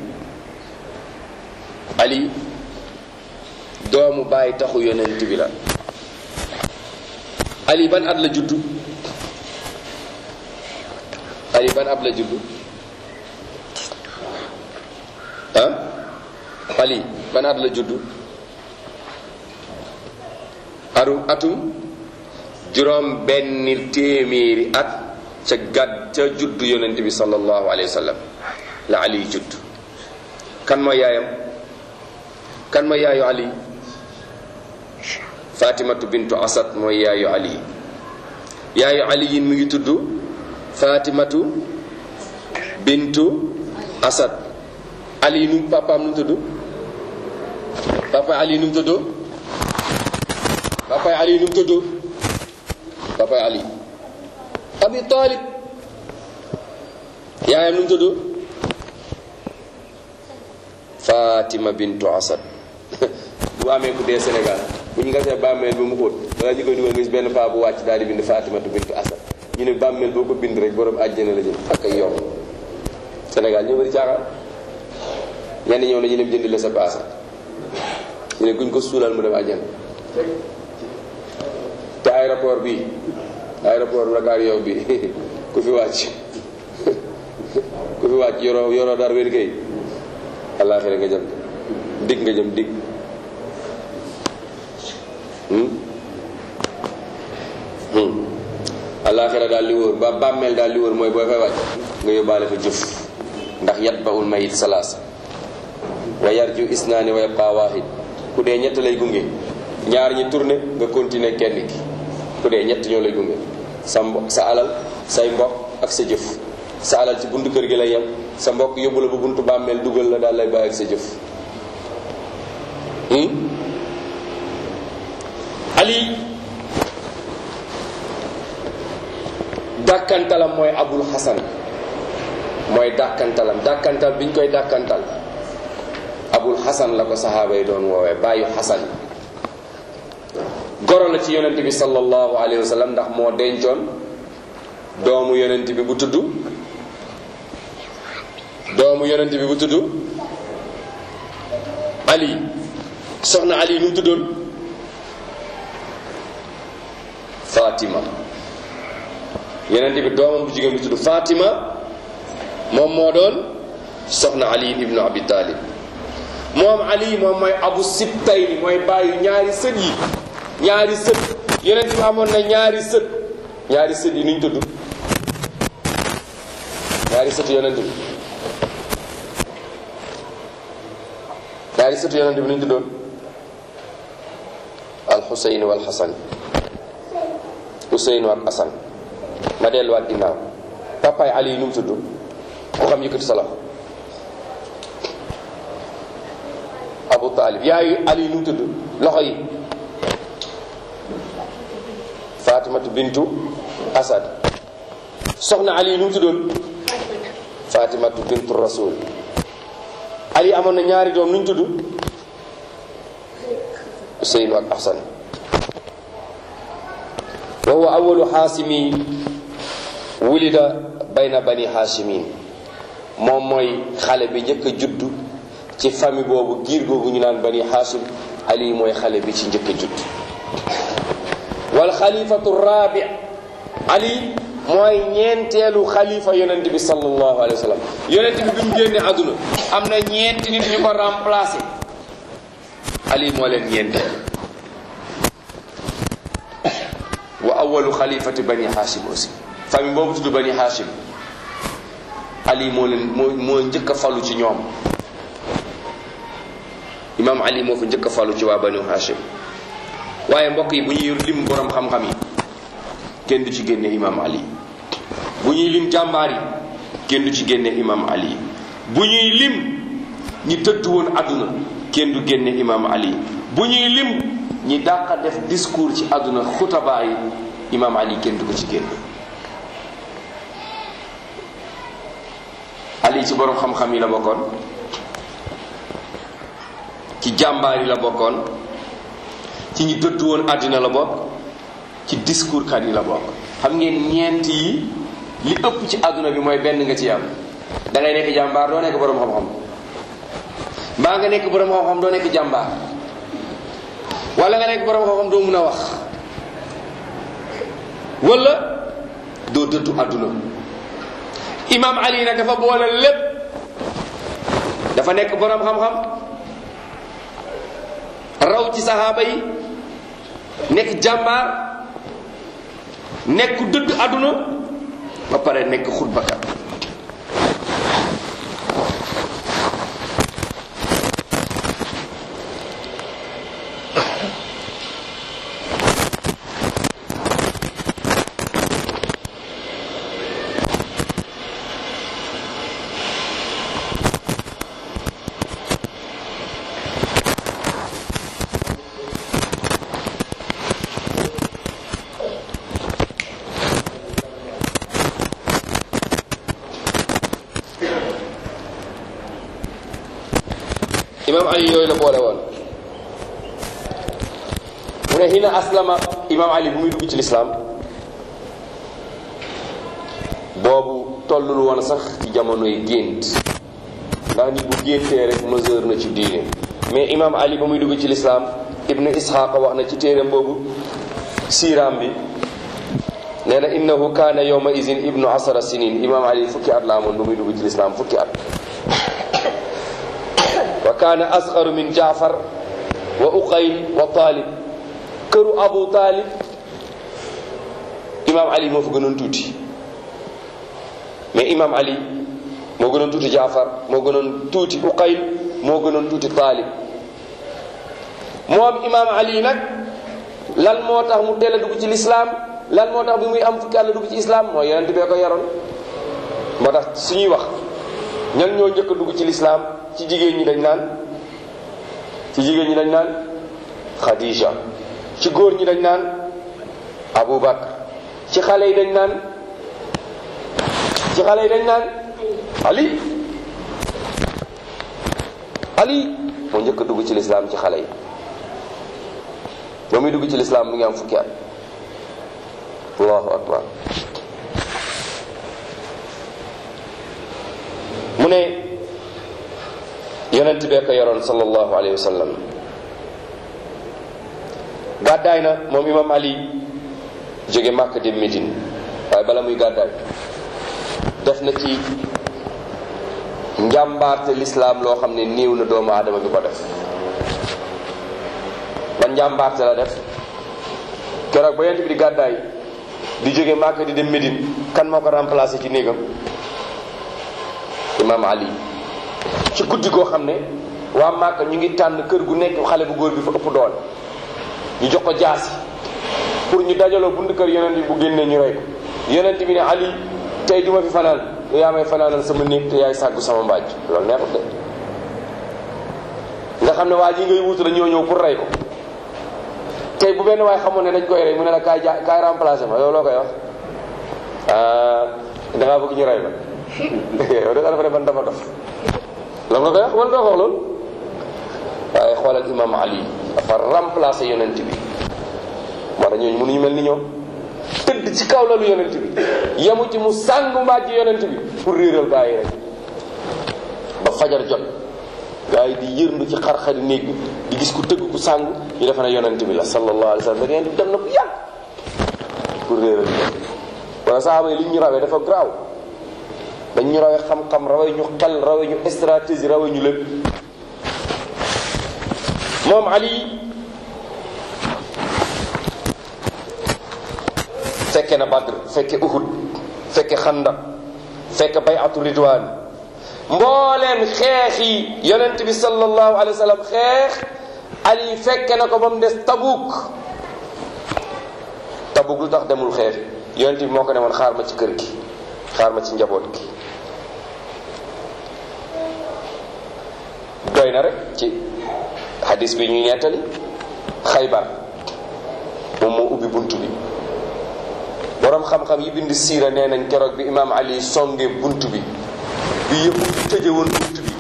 ali doomu baay taxu yonent bi la ali ban at la juddu ali ban at la juddu ah ali ban at la juddu aru atum juróom benn téeméeri at ca gàdd ca juddu yonent bi sallallahu alayhi wa sallam la ali judd kan mooy yaayam kan mooy yaayu ali fatimatu bintu asad mooy yaayu ali yaayu ali yin mi ngi tudd fatimatu bintu asad ali nu papaam nu mu tudd papa ali nu mu tudd papa ali nu mu tudd papa ali abi talib yaayam nu mu tudd fatima bintu asad bu amee ku dee sénégal bu ñu gasee bàmmeel ba mu xóot wala ñu koy dugal gis benn paa bu wàcc daal di bind fatimatu bintu asad ñu ne bàmmeel boo ko bind rek borom àjjana la jëm ak ay yomb sénégal ñu bari caaxaan ñenn ñëw na ñu dem jëndi la sa paasa ñu ne guñ ko suulal mu dem àjjana te aéroport bi aéroport Dakar yow bi ku fi wàcc ku fi wàcc yoroo yoroo dar wér kay àllaaxira nga jëm dig nga jëm dig àllaaxira daal li wóor ba bàmmeel daal li wóor mooy booy fay wàcc nga yóbbaale fa jëf ndax yat ba ul mayit salaas wa yarju isnaani wa yabqa waahid ku dee ñett lay gunge ñaar ñi tourné nga continuer kenn ki ku dee ñett ñoo lay gunge sa mbo sa alal say mbokk ak sa jëf sa alal ci buntu kër gi lay yem sa mbokk yóbbu la ba buntu bàmmeel dugal la daal lay bàyyi ak sa jëf ali dàkkantalam mooy abul xasan mooy dàkkantalam dàkkantal bi ñu koy dàkkantal abul xasan la ko saxaaba yi doon woowee bàyyu xasan goro la ci yonent bi sallallahu alayhi wa sallam ndax moo dencoon doomu yonent bi bu tudd doomu yonent bi bu tudd ali soxna ali nu mu tuddoon fatima yonent bi doomam bu jigéen bi tudd fatima moom moo doon soxna ali ibnu abi talib moom ali moom mooy abu sibtayni mooy bàyyi ñaari sët yi ñaari sët yonent bi amoon na ñaari sët ñaari sët yi nuñ tudd ñaari sët yonent bi ñaari sët yonent bi nuñ tuddoon al xuseyn wal xasan xuseyn ak asan ma delluwaat ginnaaw papaay ali yi nu mu tudd ku xam yëkkati sa loxo abu talib yaayu ali yi nu mu tudd loxo yi fatimatu bintu asad soxna ali yi nu mu tuddoon fatimatu bintu rasul ali amoon na ñaari doom nuñ tudd useynu ak ahsan wa huwa awalu xaasimi wulida bayna bani haashimin moom mooy xale bi njëkk a juddu ci famille boobu giir googu ñu naan bani haashim ali mooy xale bi ci njëkk a judd wal xalifatu rabi ali mooy ñeenteelu xalifa yonent bi sallallahu alayhi wa sallam yonent bi bi mu génne àdduna am na ñeenti nit ñu ko remplacé ali moo leen ñeenteel wa awalu xalifati bani hashim aussi famille boobu tudd bani hashim ali moo leen moo moo njëkk a falu ci ñoom imam ali moo fa njëkk a falu ci waa bani hashim waaye mbokk yi bu ñuy lim borom xam-xam yi kenn du ci génne imam ali bu ñuy lim jàmbaar yi kenn du ci génne imam ali bu ñuy lim ñi tëdd woon àdduna kenn du génne imam ali bu ñuy lim ñi dàqa def discours ci àdduna xutabaa yi imam ali kenn du ko ci génne ali ci borom xam-xam yi la bokkoon ci jàmbaar yi la bokkoon ci ñi dëdd woon àddina la bokk ci discours kat yi la bokk xam ngeen ñeent yi li ëpp ci àdduna bi mooy benn nga ci am da ngay nekk jàmbaar doo nekk borom xam-xam mbaa nga nekk borom xam-xam doo nekk jàmbaar wala nga nekk borom xam-xam doo mun a wax wala doo dëddu àdduna imam ali nag dafa boole lépp dafa nekk borom xam-xam raw ci saxaaba yi nekk jàmbaar nekk dëdd àdduna ba pare nekk xutbakat imam ali yooyu la boole woon mu ne hina aslama imam ali bu muy dugg ci lislaam boobu tollul woon sax ci jamonoy gént ndax nit bu géntee rek mesure na ci diine mais imam ali ba muy dugg ci lislaam ibnu isxaqa wax na ci téeram boobu siiraam bi nee na innahu kaana yawma izin ibnu asara sinin imam ali fukki at la amoon ba muy dugg ci lislaam fukki at wa kaana asgaru min jaafar wa uqayl wa talib këru abu talib imam ali moo fa gënoon tuuti mais imam ali moo gënoon tuuti jaafar moo gënoon tuuti uqayl moo gënoon tuuti taalib moom imam ali nag lan moo tax mu teel a dugg ci lislaam lan moo tax bi muy am fukki àll dugg ci islam mooy yonent bee ko yaroon moo tax suñuy wax ñan ñoo njëkk a dugg ci lislaam ci jigéen ñi dañ naan ci jigéen ñi dañ naan Khadija ci góor ñi dañ naan Abu Bakr ci xale yi dañ naan ci xale yi dañ naan Ali Ali moo njëkk a dugg ci lislaam ci xale yi ba muy dugg ci lislaam mu ngi am fukki at allahu akbar mu ne yonent bee ko yoroon sallallahu alayhi wa sallam gàddaay na moom imam ali jóge màkk dem Médine waaye bala muy gàddaay def na ci njàmbaarte lislaam loo xam ne néew na doomu aadama bi ko def ban njàmbaarte la def keroog ba yonent bi di gàddaay di jóge màkk di dem Médine kan moo ko remplacé ci néegam imam ali ci guddi goo xam ne waa Màkka ñu ngi tànn kër gu nekk xale bu góor bi fa ëpp doole ñu jox ko jaasi pour ñu dajaloo bunt kër yonent bi bu génnee ñu rey ko yonent bi ne ali tey duma fi fanaan yaa may fanaanal sama néeg te yaay sàggu sama mbaaj loolu neexut de nga xam ne waa ji ngay wutu la ñoo ñëw pour rey ko tey bu benn waay xamoon ne dañ koy rey mu ne la kaay ja kaay remplacé ma yow loo koy wax da ngaa bëgg ñu rey ma yow da nga dafa ne man dafa dof la nga koy wax wala doo wax loolu waaye xoolal imam ali dafa remplacé yonent bi moo tax ñooñu mënuñu mel ni ñoom tëdd ci kaw lalu yonent bi yemu ci mu sàngu mbàjj yonent bi pour réeral gaa yi rek ba fajar jot gaa yi di yërndu ci xar-xari néeg bi di gis ku tëgg ku sàngu ñu defe ne yonent bi la sallallahu alayhi wa sallam da ngeen di dem na ku yàgg pour réeral wala saxaaba yi li ñu rawee dafa graaw dañ ñu rawee xam-xam rawee ñu xel rawee ñu stratégie rawee ñu lépp moom Ali fekke na Badr fekke Uhud fekke Xandaq fekke bayatu Ridwan mbooleem xeex yi yonent bi sallallahu alayhi wa sallam xeex Ali fekke na ko ba mu des Tabuk Tabuk lu tax demul xeex yonent bi moo ko demoon xaar ma ci kër gi xaar ma ci njaboot gi doy na rek ci hadis bi ñuy nettali xaybar moom moo ubbi bunt bi boroom xam-xam yi bind siira nee nañ keroog bi imaam ali songe bunt bi bi yëpp tëje woon bunt bi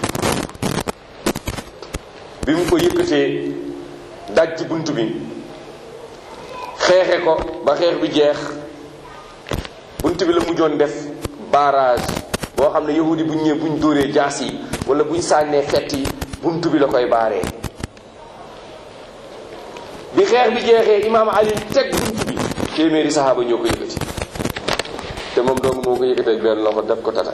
bi mu ko yëkkatee dajji bunt bi xeexe ko ba xeex bi jeex bunt bi la mujjoon def barrage boo xam ne yahudi buñ ñëwee buñ dóoree jaas yi wala buñ sànnee fett yi bunt bi la koy baaree bi xeex bi jeexee imaam ali teg bunt bi téeméeri saxaaba ñoo ko yëkkati te moom dong moo ko yëkkati ak benn loxo def ko tata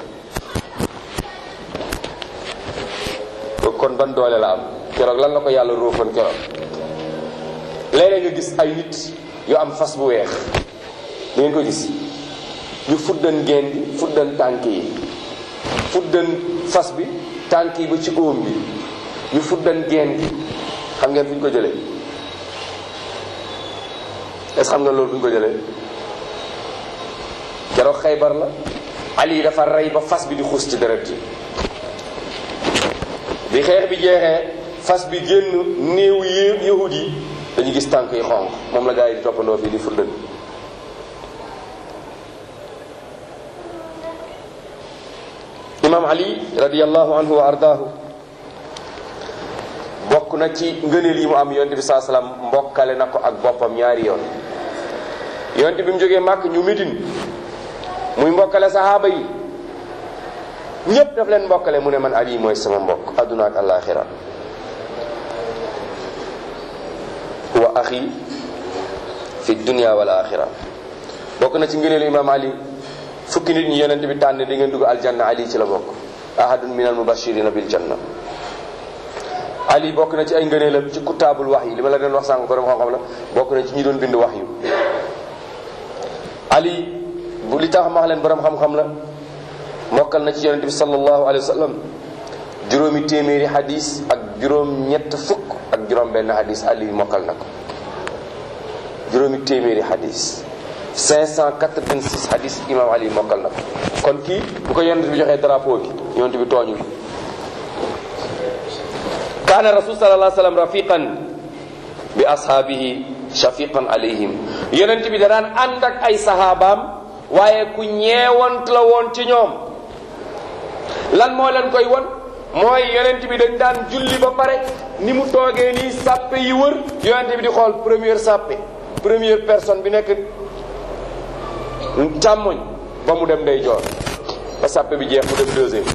kon ban doole la am keroog lan la ko yàlla róofoon keroog léeg-léeg nga gis ay nit yu am fas bu weex di ngeen ko gis ñu fuddan geen bi fuddan tànk yi fuddan fas bi tànk yi ba ci óom bi ñu fuddan geen bi xam ngeen fu ñu ko jëlee est-ce xam nga loolu fu ñu ko jëlee keroog xaybar la ali dafa rey ba fas bi di xuus ci deret ji bi xeex bi jeexee fas bi génn néew yi yahud yi dañu gis tànk yi xonq moom la gaa yi di toppandoo fii di fuddan imam ali radiallahu anhu wa ardaahu bokk na ci ngëneel yi mu am yonent bi saa salaam mbokkale na ko ak boppam ñaari yoon yonent bi mu jógee màkk ñu midin muy mbokkale sahaaba yi ñépp daf leen mbokkale mu ne man ali mooy sama mbokk adduna ak alaxira wa axi fi dunia wal axira bokk na ci ngëneelu imam ali fukki nit ñi yonent bi tànn di ngeen dugg aljanna ali ci la bokk ahadun min al mubashirina bil janna ali bokk na ci ay ngëneelam ci kutaabul wax yi li ma la doon wax sànq borom xam-xam la bokk na ci ñi doon bind wax yu ali bu li tax ma wax leen borom xam-xam la mokkal na ci yonente bi sallallahu alayhi wa sallam juróomi téeméeri hadis ak juróom ñett fukk ak juróom benn hadis ali mokkal na ko juróomi téeméeri hadis 586 hadis imam ali mokkal na ko kon kii bu ko yonente bi joxee drapeau bi yonente bi tooñul kaana rasul sallallahu alayhi wa sallam rafiqan bi ashaabihi shafiqan alayhim yonent bi da daan ànd ak ay sahabaam waaye ku ñeewant la woon ci ñoom lan moo leen koy won mooy yonent bi dañ daan julli ba pare ni mu toogee nii sàppe yi wër yonent bi di xool première sàppe première personne bi nekk càmmoñ ba mu dem day joor ba sàppe bi jeex mu dem deuxième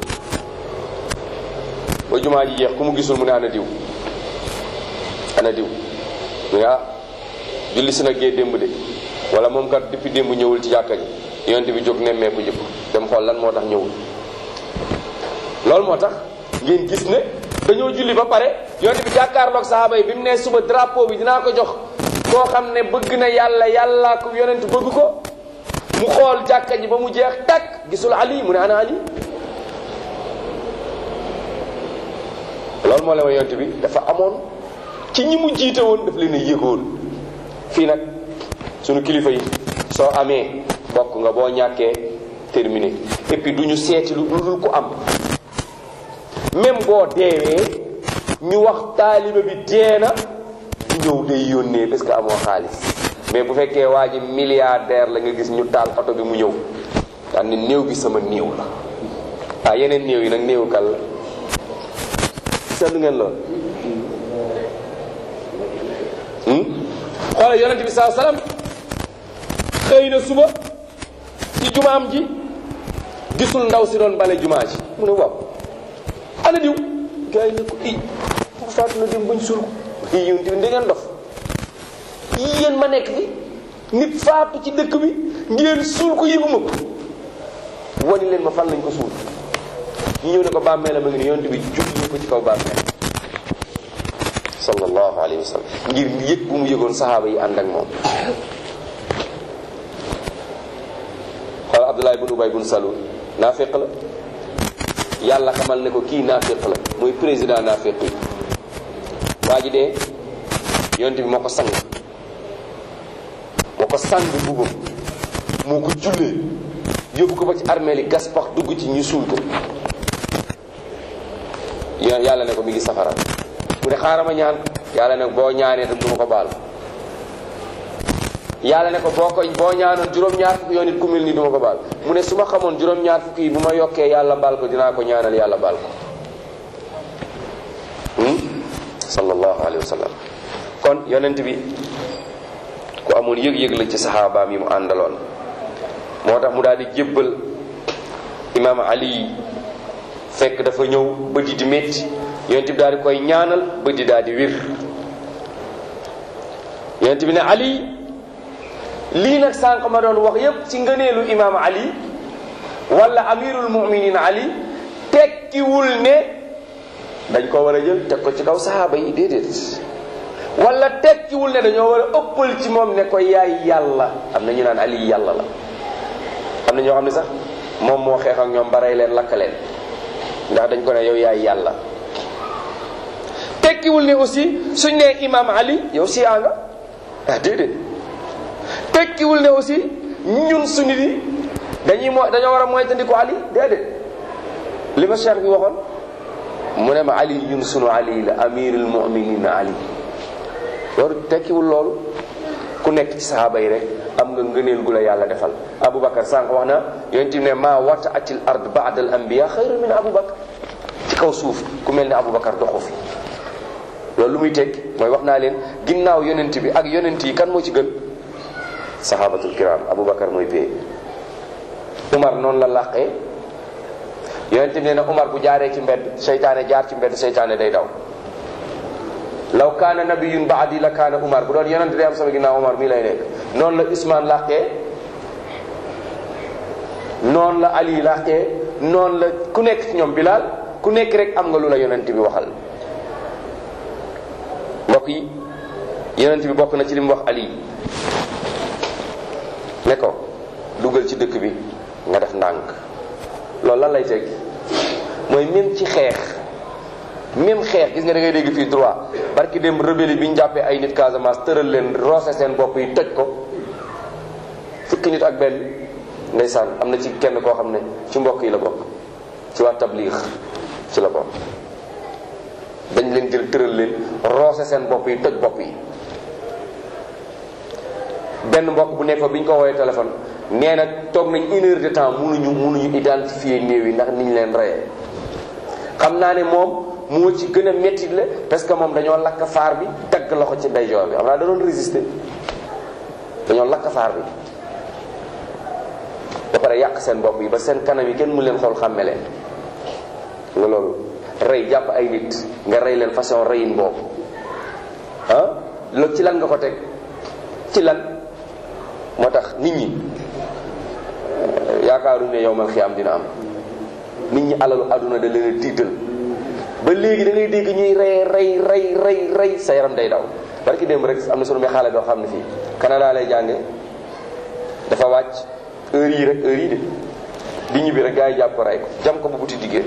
ba jumaa ji jeex ku mu gisul mu ne ana diw ana diw mu ne ah julli si na gee démb de wala moom kat depuis démb ñëwul ci jàkka ji yonent bi jóg nemmeeku jëkk dem xool lan moo tax ñëwul loolu moo tax ngeen gis ne dañoo julli ba pare yonent bi jàkkaarloog sahaaba yi bi mu ne suba drapeau bi dinaa ko jox koo xam ne bëgg na yàlla yàllaa ko yonent bëgg ko mu xool jàkka ji ba mu jeex takk gisul ali mu ne ana ali loolu moo la ma yonent bi dafa amoon ci ñi mu jiite woon daf leen a yëgoon fii nag sunu kilifa yi soo amee bokk nga boo ñàkkee terminé et puis du ñu seeti lu dul ko am même boo deewee ñu wax taaliba bi dee na ñëw day yónnee parce que amoo xaalis mais bu fekkee waa ji milliardaire la nga gis ñu taal oto bi mu ñëw daan ne néew bi sama néew la ah yeneen néew yi nag néew kal la seetlu ngeen lool xoolal yonente bi saa salaam xëy na suba ci jumaam ji gisul ndaw si doon bale jumaa ji mu ne waaw ana diw gars yi ne ko i bu faatu na dem bañ suul ko i yonente bi da ngeen dof i yéen ma nekk fi nit faatu ci dëkk bi ngeen suul ko yëguma ko wani leen ma fan lañ ko suul ñu ñëw ne ko bàmmeelam a ngi ni yonente bi julli ko ci kaw bàmmeel sallallahu alayhi wa sallam ngir yëg bu mu yëgoon saxaaba yi ànd ak moom xool Abdullah ibn Ubay ibn Salul naafiq la yàlla xamal ne ko kii naafiq la mooy président naafiq yi waa ji dee yonent bi moo ko sang moo ko sang bubam moo ko jullee yóbbu ko ba ci armée li gas pax dugg ci ñu suul ko yàlla ne ko mi ngi safara mu ne xaaral ma ñaan yàlla ne boo ñaanee tam du ma ko baal yàlla ne ko boo ko boo ñaanoon juróom-ñaar fukki yoon it ku mel nii du ma ko baal mu ne su ma xamoon juróom-ñaar fukki yi bu ma yokkee yàlla baal ko dinaa ko ñaanal yàlla baal ko sallallahu alayhi wa sallam kon yonent bi ku amoon yëg-yëg la ci saxaabaam yi mu àndaloon moo tax mu daal di jébbal imaam ali fekk dafa ñëw bëdi di métti yonent bi daal di koy ñaanal bëdi daal di wir yonent bi ne ali lii nag sànq ma doon wax yépp ci ngëneelu imaam ali wala amirul muminin ali tekkiwul ne dañ ko war a jël teg ko ci kaw sahaaba yi déedéet wala tekkiwul ne dañoo war a ëppal ci moom ne ko yaay yàlla am na ñu naan ali yàlla la am na ñoo xam ne sax moom moo xeex ak ñoom ba rey leen lakk leen ndax dañ ko ne yow yaay yàlla tekkiwul ne aussi suñ nee imam ali yow si a nga ah déedéet tekkiwul ne aussi ñun suñu di dañuy mo dañoo war a moytandiku ali déedéet li ma cheikh bi waxoon mu ne ma ali ñun sunu ali la amirul muminin ali loolu tekkiwul loolu ku nekk ci sahaaba yi rek am nga ngëneel gu la yàlla defal aboubacar sànq wax na yonent ne ma wata atil ard baada al anbiya xayru min aboubacar ci kaw suuf ku mel ne aboubacar doxu fi loolu loolu lu muy tekki mooy wax naa leen ginnaaw yonent bi ak yonent yi kan moo ci gën sahabatul kiram aboubacar mooy pay umar noonu la làqee yonent bi nee na umar bu jaaree ci mbedd seytaane jaar ci mbedd seytaane day daw law kaana nabiyun baadi la kaana umar bu doon yonent day am sama ginnaaw umar mii lay nekk noonu la usmaan làqee noonu la ali làqee noonu la ku nekk ci ñoom bilaal ku nekk rek am nga lu la yonent bi waxal mbokk yi yonent bi bokk na ci li mu wax ali ne ko dugal ci dëkk bi nga def ndànk loolu lan lay teg mooy même ci xeex même xeex gis nga da ngay dégg fii droit barki dem rebelle bi ñu jàppee ay nit Casamance tëral leen roose seen bopp yi toj ko fukki nit ak benn ndeysaan am na ci kenn koo xam ne ci mbokk yi la bokk ci waa tabliix ci la bokk dañ leen jël tëral leen roose seen bopp yi toj bopp yi benn mbokk bu nekk fa bi ñu ko woowee téléphone nee na toog nañ une heure de temps mënuñu mënuñu identifier néew yi ndax niñ leen reyee xam naa ne moom moo ci gën a métti la parce que moom dañoo lakk faar bi dagg loxo ci ndeyjoor bi xam naa da doon résister dañoo lakk faar bi ba pare yàq seen bopp yi ba seen kanam yi kenn mu leen xool xàmme leen nga loolu rey jàpp ay nit nga rey leen façon reyin boobu ah loolu ci lan nga ko teg ci lan moo tax nit ñi yaakaaruñ ne yow mal xiyaam dina am nit ñi alalu àdduna da leen a tiital ba léegi da ngay dégg ñuy rey rey rey rey rey sa yaram day daw barki démb rek am na sunu may xaale doo xam ne fii Canada lay jànge dafa wàcc heure yi rek heure yi de di ñibbi rek gars yi jàpp ko rey ko jam ko ba buti diggéen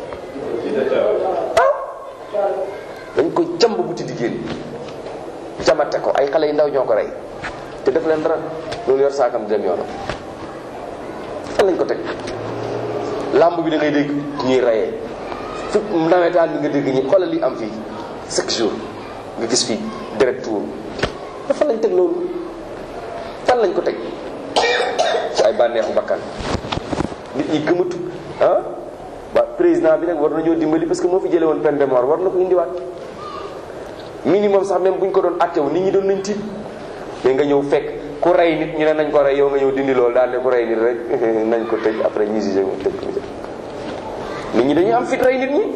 ah dañ ko jam ba buti diggéen jamate ko ay xale yu ndaw ñoo ko rey te def leen dara loolu yor saakam di dem yoonam fan lañ ko teg làmb bi da ngay dégg ñuy reyee fi nawetaan bi nga dégg ñi xoolal li am fii chaque jour nga gis fii direct tour fan lañ teg loolu fan lañ ko teg ci ay bànneexu bakkan nit ñi gëmatu ah waa président bi nag war nañoo dimbali parce que moo fi jële woon peine de mort war na ko indiwaat minimum sax même bu ñu ko doon attewu nit ñi doon nañ tiit mais nga ñëw fekk ku rey nit ñu ne nañ ko rey yow nga ñëw dindi loolu daal ne ku rey nit rek nañ ko tëj après ñu jugé mu tëj ko nit ñi dañuy am fit rey nit ñi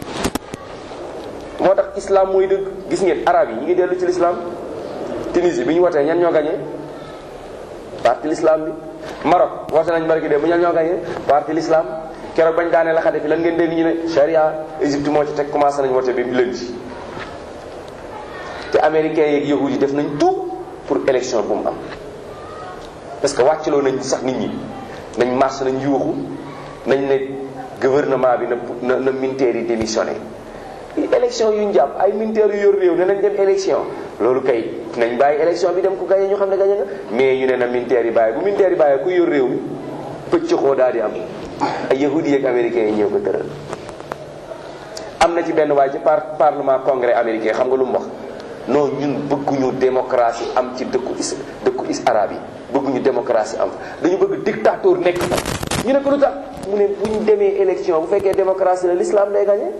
moo tax islam mooy dëgg gis ngeen arab yi ñu ngi dellu ci l'islam Tunisie bi ñu watee ñan ñoo gagné parti l'islam bi Maroc woote nañ barki de bu ñan ñoo gagné parti l'islam keroog bañ daanee la xade fi lan ngeen dégg ñu ne charia Égypte moo ci teg commencé nañ wote bi lundi te américains yeeg yahud yi def nañ tout pour élection bu mu am parce que wàccaloo nañ sax nit ñi nañ marche nañ yuuxu nañ ne gouvernement bi na na militaires yi démissionné élection yu ñu jàpp ay militaires yu yor réew ne nañ dem élection loolu kay nañ bàyyi élection bi dem ku gagné ñu xam ne gagné nga mais ñu ne na militaires yi bàyyi bu militaires yi bàyyi ku yor réew mi pëcc xoo daal di am ay yahudi yeeg américains yi ñëw ko tëral am na ci benn waaye ci par parlement congrès américain xam nga lu mu wax non ñun bëgguñu démocratie am ci dëkku is dëkku is arabe yi bëgguñu démocratie am dañu bëgg dictateur nekk fa ñu ne ko lu tax mu ne bu ñu demee élection bu fekkee démocratie la l'islam day gagné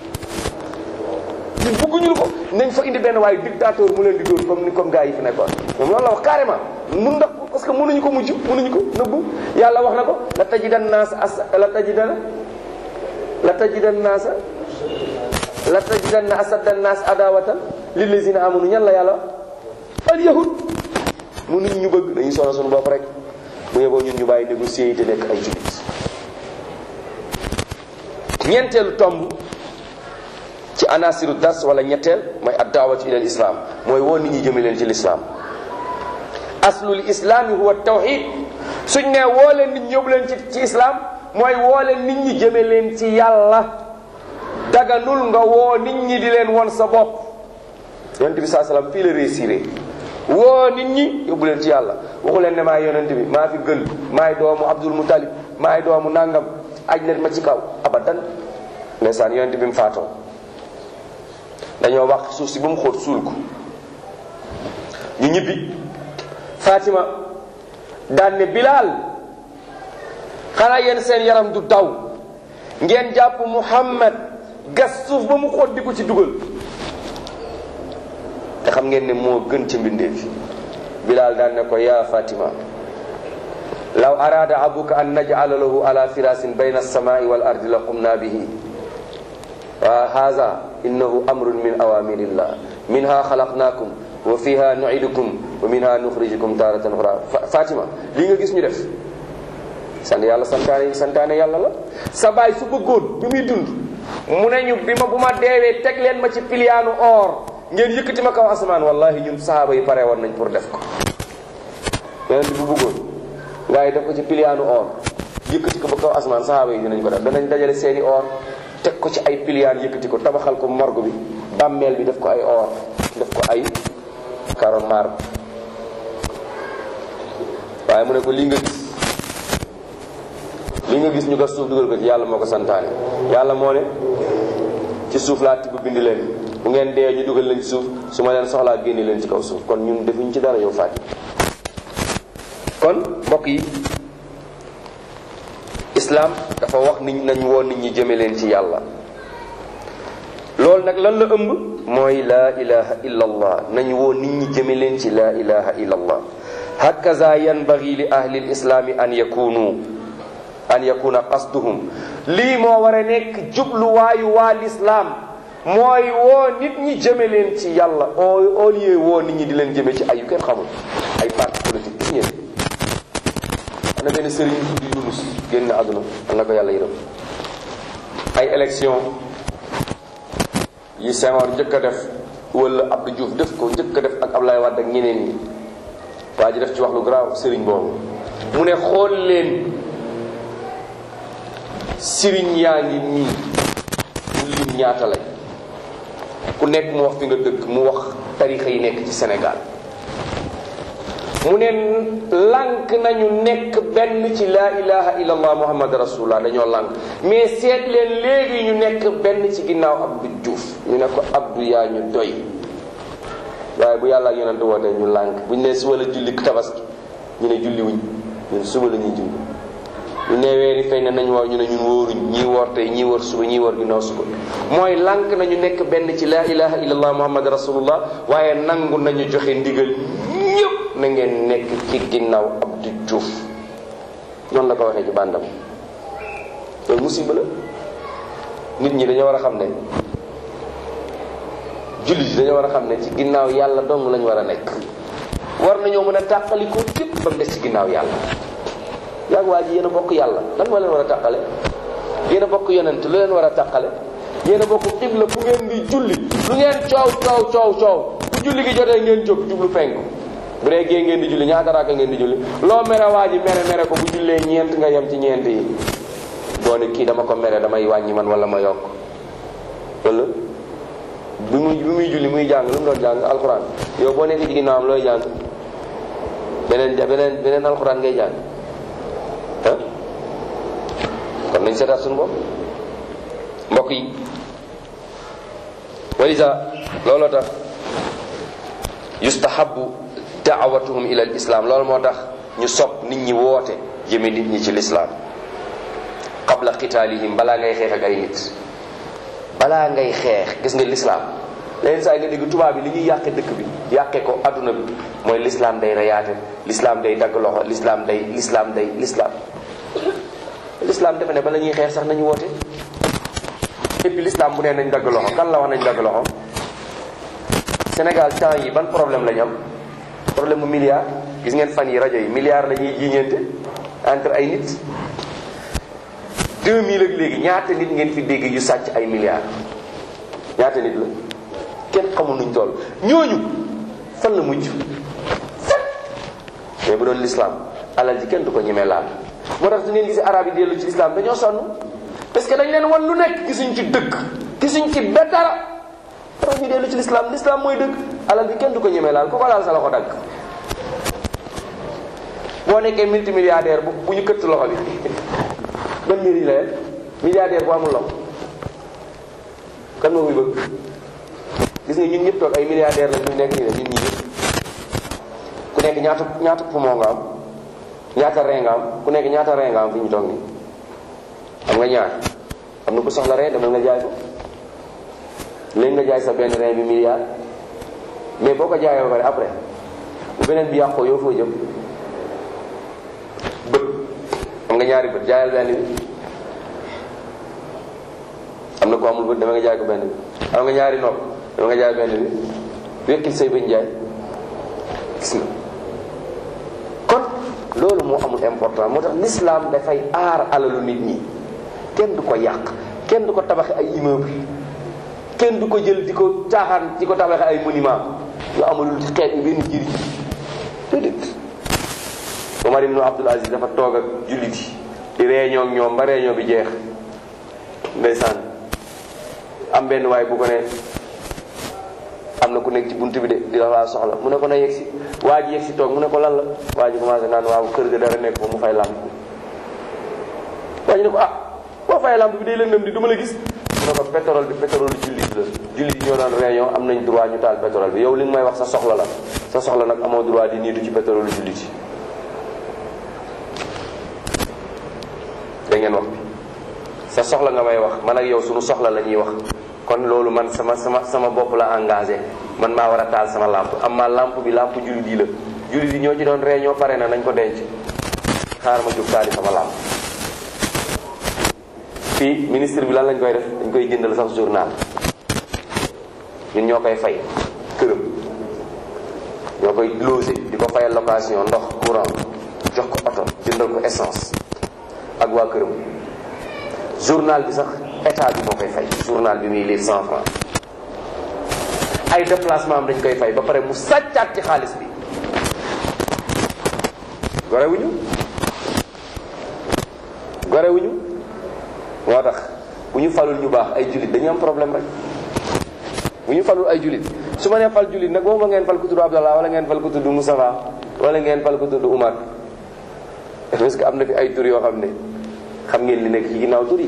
ñun bëgguñu ko nañ fa indi benn waaye dictateur mu leen di dóor comme ni comme gars yi fi nekkoon moom loolu la wax carrément mun ndax parce que mënuñu ko mujj mënuñu ko nëbbu yàlla wax na ko la tajidan naas as la tajidan la tajidan naasa la tajidan na asadda naas adawatan lillazina amanu ñan la yàlla al yahud mënuñ ñu bëgg dañuy sonal suñu bopp rek bu yeboo ñun ñu bàyyi négocier yi te nekk ay jullit ñeenteelu tomb ci anasiru dars wala ñetteel mooy addaawatu ila islam mooy woo nit ñi jëme leen ci l'islam aslul islaami huwa tawxid suñ ne woo leen nit ñi yóbbu leen ci ci islam mooy woo leen nit ñi jëme leen ci yàlla daganul nga woo nit ñi di leen won sa bopp yonent bi saa salaam fii la réussir woo nit ñi yóbbu leen ci yàlla waxu leen ne maa yonent bi maa fi gën maay doomu abdul mutalib maay doomu nangam aj leen ma ci kaw abadan ndeysaan yonent bi mu faatoo dañoo wax suuf si ba mu xóot suul ko ñu ñibbi Fatima daan ne Bilal xanaa yéen seen yaram du daw ngeen jàpp Muhammad gas suuf ba mu xóot di ko ci dugal xam ngeen ne moo gën ca mbindeef bilaal daan ne ko yaa fatima law araada abuka an naj'ala lahu ala firasin bayna alsamai wal ardi la qumna bihi wa haza innahu amrun min awamirillah minha xalaqnakum wa fiha nu'idukum wa minha nuxrijukum taratan ukhra fatima lii nga gis ñu def sant yàlla santaane santaane yàlla la sa baay su bëggoon bi muy dund mu ne ñu bi ma bu ma deewee teg leen ma ci piliyaanu or ngeen yëkkati ma kaw asamaan wallahi ñun sahaaba yi pare woon nañ pour def ko yonent bu bëggoon ngaa yi def ko ci piliyaanu or yëkkati ko ba kaw asamaan sahaaba yi dinañ ko def danañ dajale seeni or teg ko ci ay piliyaan yëkkati ko tabaxal ko morgue bi bàmmeel bi def ko ay or def ko ay karo maar waaye mu ne ko lii nga gis lii nga gis ñu gas suuf dugal ko ci yàlla moo ko santaane yàlla moo ne ci suuf laa tibb bind leen bu ngeen dee ñu dugal leen ci suuf su ma leen soxlaa génne leen ci kaw suuf kon ñun defuñ ci dara yow Fatou kon mbokk yi islam dafa wax nit nañ woo nit ñi jëme leen ci yàlla loolu nag lan la ëmb mooy laa ilaha illa allah nañ woo nit ñi jëme leen ci laa ilaha illa allah hakaza yanbaghi li ahli lislaami an yakunu an yakuna qasduhum lii moo war a nekk jubluwaayu waa lislaam mooy woo nit ñi jëme leen ci yàlla au au lieu woo nit ñi di leen jëme ci ay yu kenn xamul ay parti politique gis ngeen am na benn sëriñ bu tudd Yunus génn àdduna am na ko yàlla yërëm ay élection yi Senghor njëkk a def wala Abdou Diouf def ko njëkk a def ak Ablaye Wade ak ñeneen ñi waa ji def ci wax lu grave sëriñ boobu mu ne xool leen sëriñ yaa ngi nii mu lim ñaata lañ ku nekk mu wax fi nga dëkk mu wax tarixa yi nekk ci Sénégal mu ne lànk nañu nekk benn ci laa ilaha illallah muhammad rasulullah dañoo lànk mais seet leen léegi ñu nekk benn ci ginnaaw Abdou Diouf ñu ne ko Abdou yaa ñu doy waaye bu yàlla ak yonent wootee ñu lànk bu ñu nee suba la julli tabaski ñu ne julli wuñ ñun suba la ñuy julli ñu ne weeri feeñ na nañ woor ñu ne ñun wóoruñ ñii woor tey ñii woor suba ñii woor ginnaaw suba mooy lànk nañu nekk benn ci laa ilaha illallah muhammad rasulullah waaye nangu nañu joxe ndigal ñëpp na ngeen nekk ci ginnaaw Abdou Diouf noonu la ko waxee ci bàndam loolu musiba la nit ñi dañoo war a xam ne jullit yi dañoo war a xam ne ci ginnaaw yàlla dong lañu war a nekk war nañoo mën a tàqalikoo képp ba mu des ci ginnaaw yàlla yaag waa ji yéen a bokk yàlla lan moo leen war a tàqale yéen a bokk yonent lu leen war a tàqale yéen a bokk xibla fu ngeen di julli lu ngeen coow coow coow coow bu julli gi jotee ngeen jóg jublu penku bu dee gée ngeen di julli ñaata raaka ngeen di julli loo mere waa ji mere mere ko bu jullee ñeent nga yem ci ñeent yi boo ne kii dama ko mere damay wàññi man wala ma yokk wala bi muy bi muy julli muy jàng lu mu doon jàng alxuraan yow boo nekk ci ginnaawam looy jàng beneen beneen beneen alxuraan ngay jàng ah kon nañ seetaat suñu bopp mbokk yi walisa looloo tax yustahabu daawatuhum ila al islam loolu moo tax ñu sopp nit ñi woote jëme nit ñi ci lislaam qabla qitaalihim balaa ngay xeex ak ay nit balaa ngay xeex gis nga lislaam leen saa nga dégg tubaab bi li ñuy yàqe dëkk bi yàqe ko adduna bi mooy lislaam day reyaate lislaam day dagg loxo lislaam day lislaam day lislaam lislaam defe ne bala ñuy xeex sax nañu woote et puis lislaam bu nee nañ dagg loxo kan la wax nañ dagg loxo Sénégal temps yi ban problème lañu am problème mu milliard gis ngeen fan yi rajo yi milliard la ñuy jiiñeente entre ay nit 2000 ak léegi ñaata nit ngeen fi dégg yu sàcc ay milliards ñaata nit la kenn xamul nuñ toll ñooñu fan la mujj fan mais bu doon l'islam alal ji kenn du ko ñemee laal moo tax su ngeen gisee arab yi dellu ci l'islam dañoo sonn parce que dañ leen wan lu nekk gisuñ ci dëgg gisuñ ci ba dara tax ñu dellu ci l'islam l'islam mooy dëgg alal bi kenn du ko ñemee laal ku ko laal sa loxo dagg boo nekkee multimilliardaire bu bu ñu këtt loxo bi ban njëriñ la leen milliardaire bu amul loxo kan moo muy bëgg gis nga ñun ñëpp toog ay milliardaire la ñu nekk nii ñun ñi ñëpp ku nekk ñaata ñaata poumon nga am ñaata rein nga am ku nekk ñaata rein nga am fi ñu toog nii am nga ñaar am na ku soxla rein demal nga jaay ko léegi nga jaay sa benn rein bi milliard mais boo ko jaayee ba pare après bu beneen bi yàqoo yow foo jëm bët am nga ñaari bët jaayal benn bi am na ko amul bët dama nga jaay ko benn bi am nga ñaari nopp dama nga jaay benn bi wekkil say bañ jaay gis nga kon loolu moo amul important moo tax l'islam dafay aar alalu nit ñi kenn du ko yàq kenn du ko tabaxe ay immeuble kenn du ko jël di ko caaxaan di ko tabaxe ay monument yu amalul ci xeet yi benn njëriñ déedéet Omar ibn Abdul Aziz dafa toog ak jullit yi di réunion ak ñoom ba réunion bi jeex ndeysaan am benn waay bu ko ne am na ku nekk ci buntu bi de di la laa soxla mu ne ko na yegg si waa ji yegg si toog mu ne ko lan la waa ji commencé naan waaw kër ga dara nekk ko mu fay làmp waa ji ne ko ah boo fay làmp bi day lëndëm di du ma la gis mu ne ko pétrole bi pétrole jullit la jullit yi ñoo daan réunion am nañ droit ñu taal pétrole bi yow li nga may wax sa soxla la sa soxla nag amoo droit di niitu ci pétrole jullit yi da ngeen wax bi sa soxla nga may wax man ak yow suñu soxla la ñuy wax kon loolu man sama sama sama bopp la engagé man maa war a taal sama lampe am ma lampe bi lampe jullit yi la jullit yi ñoo ci doon réunion pare na nañ ko denc xaar ma jóg taali sama lampe fii ministre bi lan lañ koy def dañ koy jëndal sax journal ñun ñoo koy fay këram ñoo koy logé di ko fayal location ndox courant jox ko oto jëndal ko essence ak waa këram journal bi sax état bi moo koy fay journal bi muy lire cent francs ay déplacement am dañ koy fay ba pare mu sàccaat ci xaalis bi gorewuñu gorewuñu moo tax bu ñu falul ñu baax ay jullit dañu am problème rek bu ñu falul ay jullit su ma nee fal jullit nag boobu ngeen fal ku tudd Abdallah wala ngeen fal ku tudd Moustapha wala ngeen fal ku tudd Umar parce que am na fi ay tur yoo xam ne xam ngeen li nekk ci ginnaaw tur yi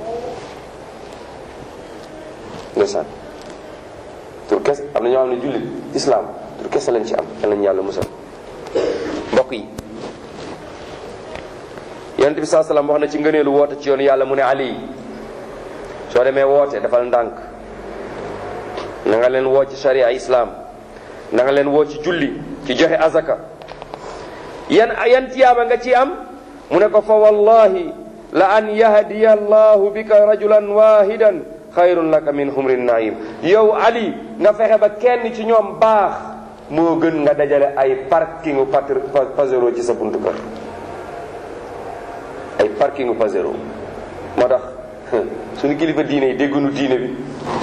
ndeysaan tur kes am na ñoo xam ne jullit islam tur kese lañ ci am yal nañu yàlla musal mbokk yi yonent bi saa salaam wax na ci ngëneelu woote ci yoonu yàlla mu ne ali soo demee woote dafal ndànk na nga leen woo ci sharia islam na nga leen woo ci julli ci joxe azaka yan yan tiyaaba nga ci am mu ne ko fa wallahi la an yahdiya allahu bika rajulan wahidan xayrun laka min humrin naim yow ali nga fexe ba kenn ci ñoom baax moo gën nga dajale ay parkingu patr pasero ci sa buntu kër ay parkingu pasero moo tax suñu kilifa diine yi déggunu diine bi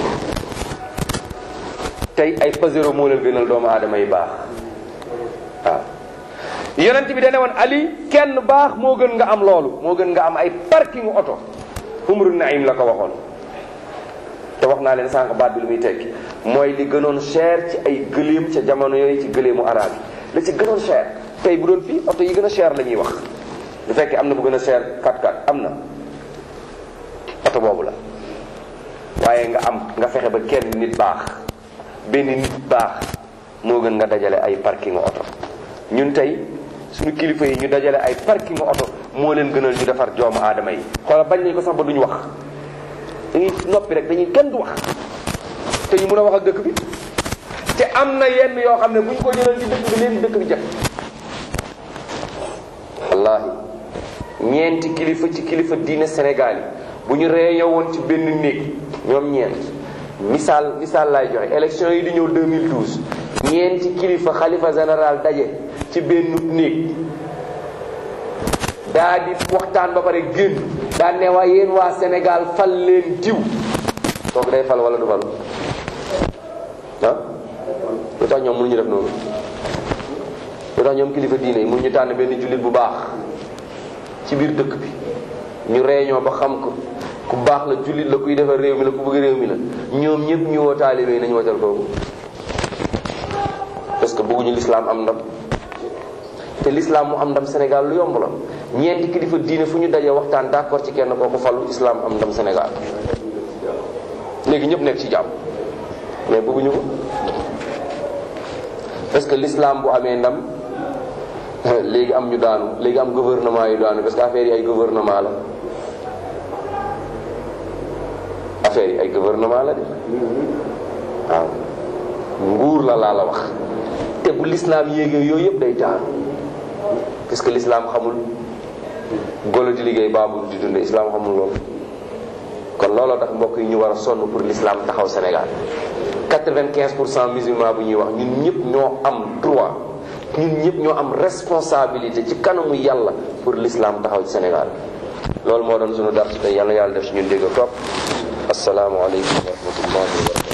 tey ay pasero moo leen gënal doomu aadama yi baax waaw yonent bi dane woon ali kenn baax moo gën nga am loolu moo gën nga am ay parkingu oto humru naim la ko waxoon te wax naa leen sànq baat bi lu muy tekki mooy li gënoon cher ci ay gëléem ca jamono yooyu ci gëléemu arab yi la ci gënoon cher tey bu doon fii oto yi gën a cher la ñuy wax bu fekkee am na bu gën a cher 4x4 am na oto boobu la waaye nga am nga fexe ba kenn nit baax benn nit baax moo gën nga dajale ay parking oto ñun tey suñu kilifa yi ñu dajale ay parking oto moo leen gënal ñu defar joomu aadama yi xoolal bañ nañ ko sax ba duñu wax dañuy noppi rek dañuy kenn du wax te ñu mën a wax ak dëkk bi te am na yenn yoo xam ne bu ñu ko jëlal ci dëkk bi léegi dëkk bi jëf wallahi ñeenti kilifa ci kilifa diine Sénégal yi bu ñu réunion woon ci benn néeg ñoom ñeent misaal misaal laay joxe élection yi di ñëw 2012 ñeenti kilifa xalifa général daje ci benn néeg daa di waxtaan ba pare génn daa ne waa yéen waa Sénégal fal leen diw kooku day fal wala du fal ah lu tax ñoom mënuñu def noonu lu tax ñoom kilifa diine yi mënuñu tànn benn jullit bu baax ci biir dëkk bi ñu réunion ba xam ko ku baax la jullit la kuy defar réew mi la ku bëgg réew mi la ñoom ñëpp ñu woo taalibe yi nañu wotal kooku parce que bëgguñu l'islam am ndam te l'islam mu am ndam Sénégal lu yomb la ñeenti kilifa diine fu ñu dajee waxtaan d'accord ci kenn kooku falu islam am ndam Sénégal léegi ñëpp nekk ci jàmm mais bëgguñu ko parce que l'islam bu amee ndam léegi am ñu daanu léegi am gouvernement yu daanu parce que affaire yi ay gouvernement la affaire yi ay gouvernement la de waaw nguur la laa la wax te bu lislaam yéegee yooyu yëpp day taal parce que lislaam xamul golo di liggéey baabul di dunde islaam xamul loolu kon looloo tax mbokk yi ñu war a sonn pour l'islam taxaw Sénégal 95 pour cent musulman bu ñuy wax ñun ñëpp ñoo am droit ñun ñëpp ñoo am responsabilité ci kanamu yàlla pour l'islam taxaw ci Sénégal loolu moo doon sunu dars tey yàlla yàlla def ci ñun dégg topp asalaamualeykum wa rahmatullahi wa barakatu